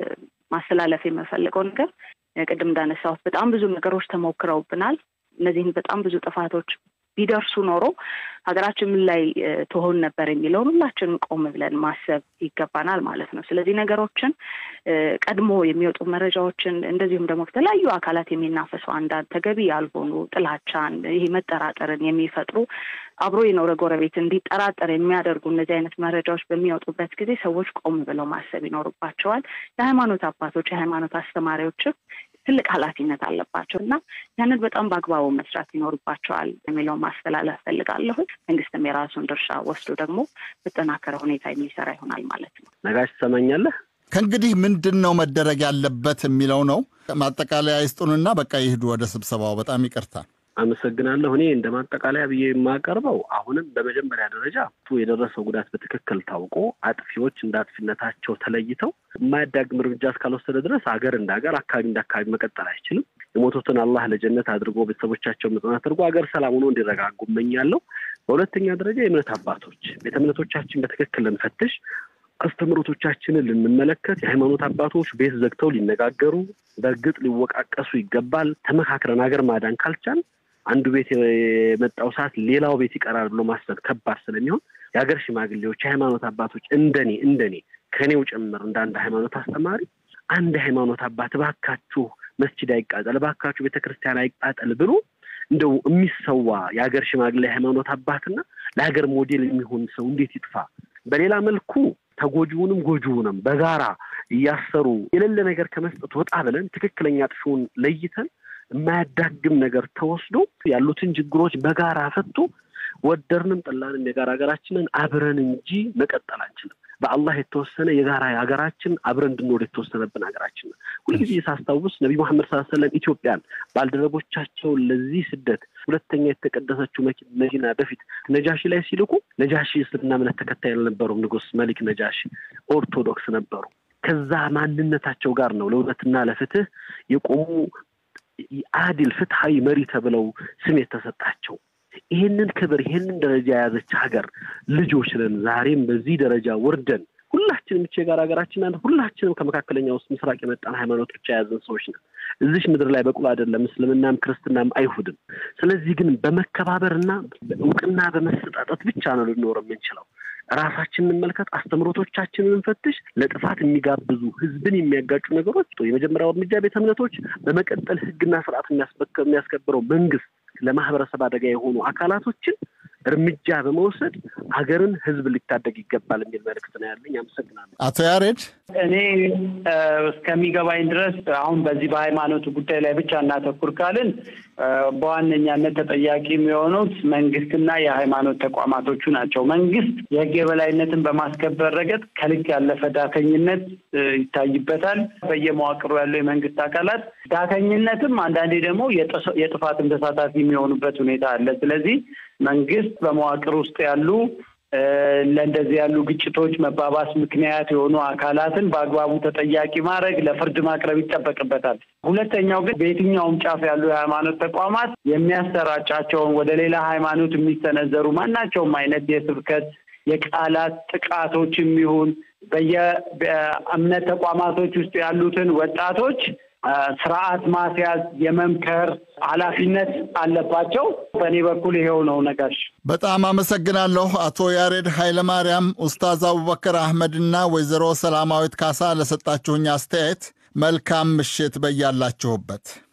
S9: ማስተላለፍ የምፈልገው ነገር ቅድም እንዳነሳሁት በጣም ብዙ ነገሮች ተሞክረውብናል። እነዚህን በጣም ብዙ ጥፋቶች ቢደርሱ ኖሮ ሀገራችን ምን ላይ ትሆን ነበር የሚለውን ሁላችንም ቆም ብለን ማሰብ ይገባናል ማለት ነው። ስለዚህ ነገሮችን ቀድሞ የሚወጡ መረጃዎችን እንደዚሁም ደግሞ ከተለያዩ አካላት የሚናፈሱ አንዳንድ ተገቢ ያልሆኑ ጥላቻን፣ ይሄ መጠራጠርን የሚፈጥሩ አብሮ የኖረ ጎረቤት እንዲጠራጠር የሚያደርጉ እነዚህ አይነት መረጃዎች በሚወጡበት ጊዜ ሰዎች ቆም ብለው ማሰብ ይኖርባቸዋል። የሃይማኖት አባቶች፣ የሃይማኖት አስተማሪዎችም ትልቅ ኃላፊነት አለባቸው እና ያንን በጣም በአግባቡ መስራት ይኖርባቸዋል የሚለው ማስተላለፍ ፈልጋለሁ። መንግስትም የራሱን ድርሻ ወስዶ ደግሞ በጠናከረ ሁኔታ የሚሰራ ይሆናል ማለት ነው።
S8: ነጋሽ ትሰማኛለህ?
S7: ከእንግዲህ ምንድን ነው መደረግ ያለበት የሚለው ነው። ማጠቃለያ ይስጡንና በቃ ይሂዱ ወደ ስብሰባው። በጣም ይቅርታ።
S8: አመሰግናለሁ። እኔ እንደ ማጠቃለያ ብዬ የማቀርበው አሁንም በመጀመሪያ ደረጃ የደረሰው ጉዳት በትክክል ታውቆ አጥፊዎች እንደ አጥፊነታቸው ተለይተው የማያዳግም እርምጃ እስካልወሰደ ድረስ ሀገር እንደ ሀገር፣ አካባቢ እንደ አካባቢ መቀጠል አይችልም። የሞቱትን አላህ ለጀነት አድርጎ ቤተሰቦቻቸው መጽናት አድርጎ ሀገር ሰላም ሆኖ እንዲረጋጉ እመኛለሁ። በሁለተኛ ደረጃ የእምነት አባቶች ቤተ እምነቶቻችን በትክክል ልንፈትሽ አስተምህሮቶቻችንን ልንመለከት የሃይማኖት አባቶች ቤት ዘግተው ሊነጋገሩ በእርግጥ ሊወቃቀሱ ይገባል። ተመካክረን ሀገር ማዳን ካልቻል አንዱ ቤት የመጣው ሰዓት ሌላው ቤት ይቀራል ብሎ ማሰብ ከባድ ስለሚሆን የሀገር ሽማግሌዎች፣ የሃይማኖት አባቶች እንደኔ እንደኔ ከኔው ጭምር እንደ አንድ ሃይማኖት አስተማሪ አንድ ሃይማኖት አባት እባካችሁ መስጂድ አይቃጠል፣ እባካችሁ ቤተክርስቲያን አይቃጠል ብሎ እንደው የሚሰዋ የሀገር ሽማግሌ ሃይማኖት አባትና ለሀገር ሞዴል የሚሆን ሰው እንዴት ይጥፋ? በሌላ መልኩ ተጎጂውንም ጎጂውንም በጋራ እያሰሩ የሌለ ነገር ከመስጠት ወጣ ብለን ትክክለኛ ጥፊውን ለይተን የማያዳግም ነገር ተወስዶ ያሉትን ችግሮች በጋራ ፈቶ ወደርንም ጠላንም የጋራ ሀገራችንን አብረን እንጂ መቀጠል አንችልም። በአላህ የተወሰነ የጋራ ሀገራችን አብረን እንድንኖር የተወሰነብን ሀገራችን ነው። ሁልጊዜ ሳስታውስ ነቢ መሐመድ ስ ሰለም ኢትዮጵያን ባልደረቦቻቸውን ለዚህ ስደት ሁለተኛ የተቀደሰችው መዲና በፊት ነጃሺ ላይ ሲልኩ ነጃሺ እስልምና እምነት ተከታይ አልነበሩም። ንጉስ መሊክ ነጃሺ ኦርቶዶክስ ነበሩ። ከዛ ማንነታቸው ጋር ነው ለእውነትና ለፍትህ የቆሙ አዲል ፍትሐዊ መሪ ተብለው ስም የተሰጣቸው። ይህንን ክብር ይህንን ደረጃ የያዘች ሀገር ልጆች ነን። ዛሬም በዚህ ደረጃ ወርደን ሁላችንም ብቻ የጋራ ሀገራችን ናት። ሁላችንም ከመካከለኛ ውስጥ ምስራቅ የመጣን ሃይማኖት ብቻ የያዘን ሰዎች ነን። እዚሽ ምድር ላይ በቁል አይደለም እስልምናም ክርስትናም አይሁድም። ስለዚህ ግን በመከባበርና እውቅና በመሰጣጠት ብቻ ነው ልንኖር የምንችለው። ራሳችንን እንመልከት፣ አስተምሮቶቻችንን እንፈትሽ። ለጥፋት የሚጋብዙ ህዝብን የሚያጋጩ ነገሮች የመጀመሪያው እርምጃ ቤተ እምነቶች፣ በመቀጠል ህግና ስርዓት የሚያስከብረው መንግስት ለማህበረሰብ አደጋ የሆኑ አካላቶችን እርምጃ በመውሰድ ሀገርን ህዝብ ሊታደግ ይገባል የሚል መልእክት ነው ያለኝ። አመሰግናለሁ።
S7: አቶ ያሬድ
S10: እኔ እስከሚገባኝ ድረስ አሁን በዚህ በሃይማኖቱ ጉዳይ ላይ ብቻ እናተኩር ካልን በዋነኛነት ተጠያቂ የሚሆኑት መንግስትና የሃይማኖት ተቋማቶቹ ናቸው። መንግስት የህግ የበላይነትን በማስከበር ረገድ ከልክ ያለፈ ዳተኝነት ይታይበታል። በየመዋቅሩ ያለው የመንግስት አካላት ዳተኝነትም አንዳንዴ ደግሞ የጥፋትም ተሳታፊ የሚሆኑበት ሁኔታ አለ። ስለዚህ መንግስት በመዋቅር ውስጥ ያሉ ለእንደዚህ ያሉ ግጭቶች መባባስ ምክንያት የሆኑ አካላትን በአግባቡ ተጠያቂ ማድረግ ለፍርድ ማቅረብ ይጠበቅበታል። ሁለተኛው ግን በየትኛውም ጫፍ ያሉ የሃይማኖት ተቋማት የሚያሰራጫቸውን ወደ ሌላ ሃይማኖት የሚሰነዘሩ ማናቸውም አይነት የስብከት የቃላት ጥቃቶችም ይሁን በየእምነት ተቋማቶች ውስጥ ያሉትን ወጣቶች ስርዓት ማስያዝ የመምከር ኃላፊነት አለባቸው። በእኔ በኩል ይሄው ነው። ነጋሽ
S7: በጣም አመሰግናለሁ። አቶ ያሬድ ኃይለማርያም፣ ኡስታዝ አቡበከር አህመድና ወይዘሮ ሰላማዊት ካሳ ለሰጣችሁኝ አስተያየት መልካም ምሽት በያላችሁበት።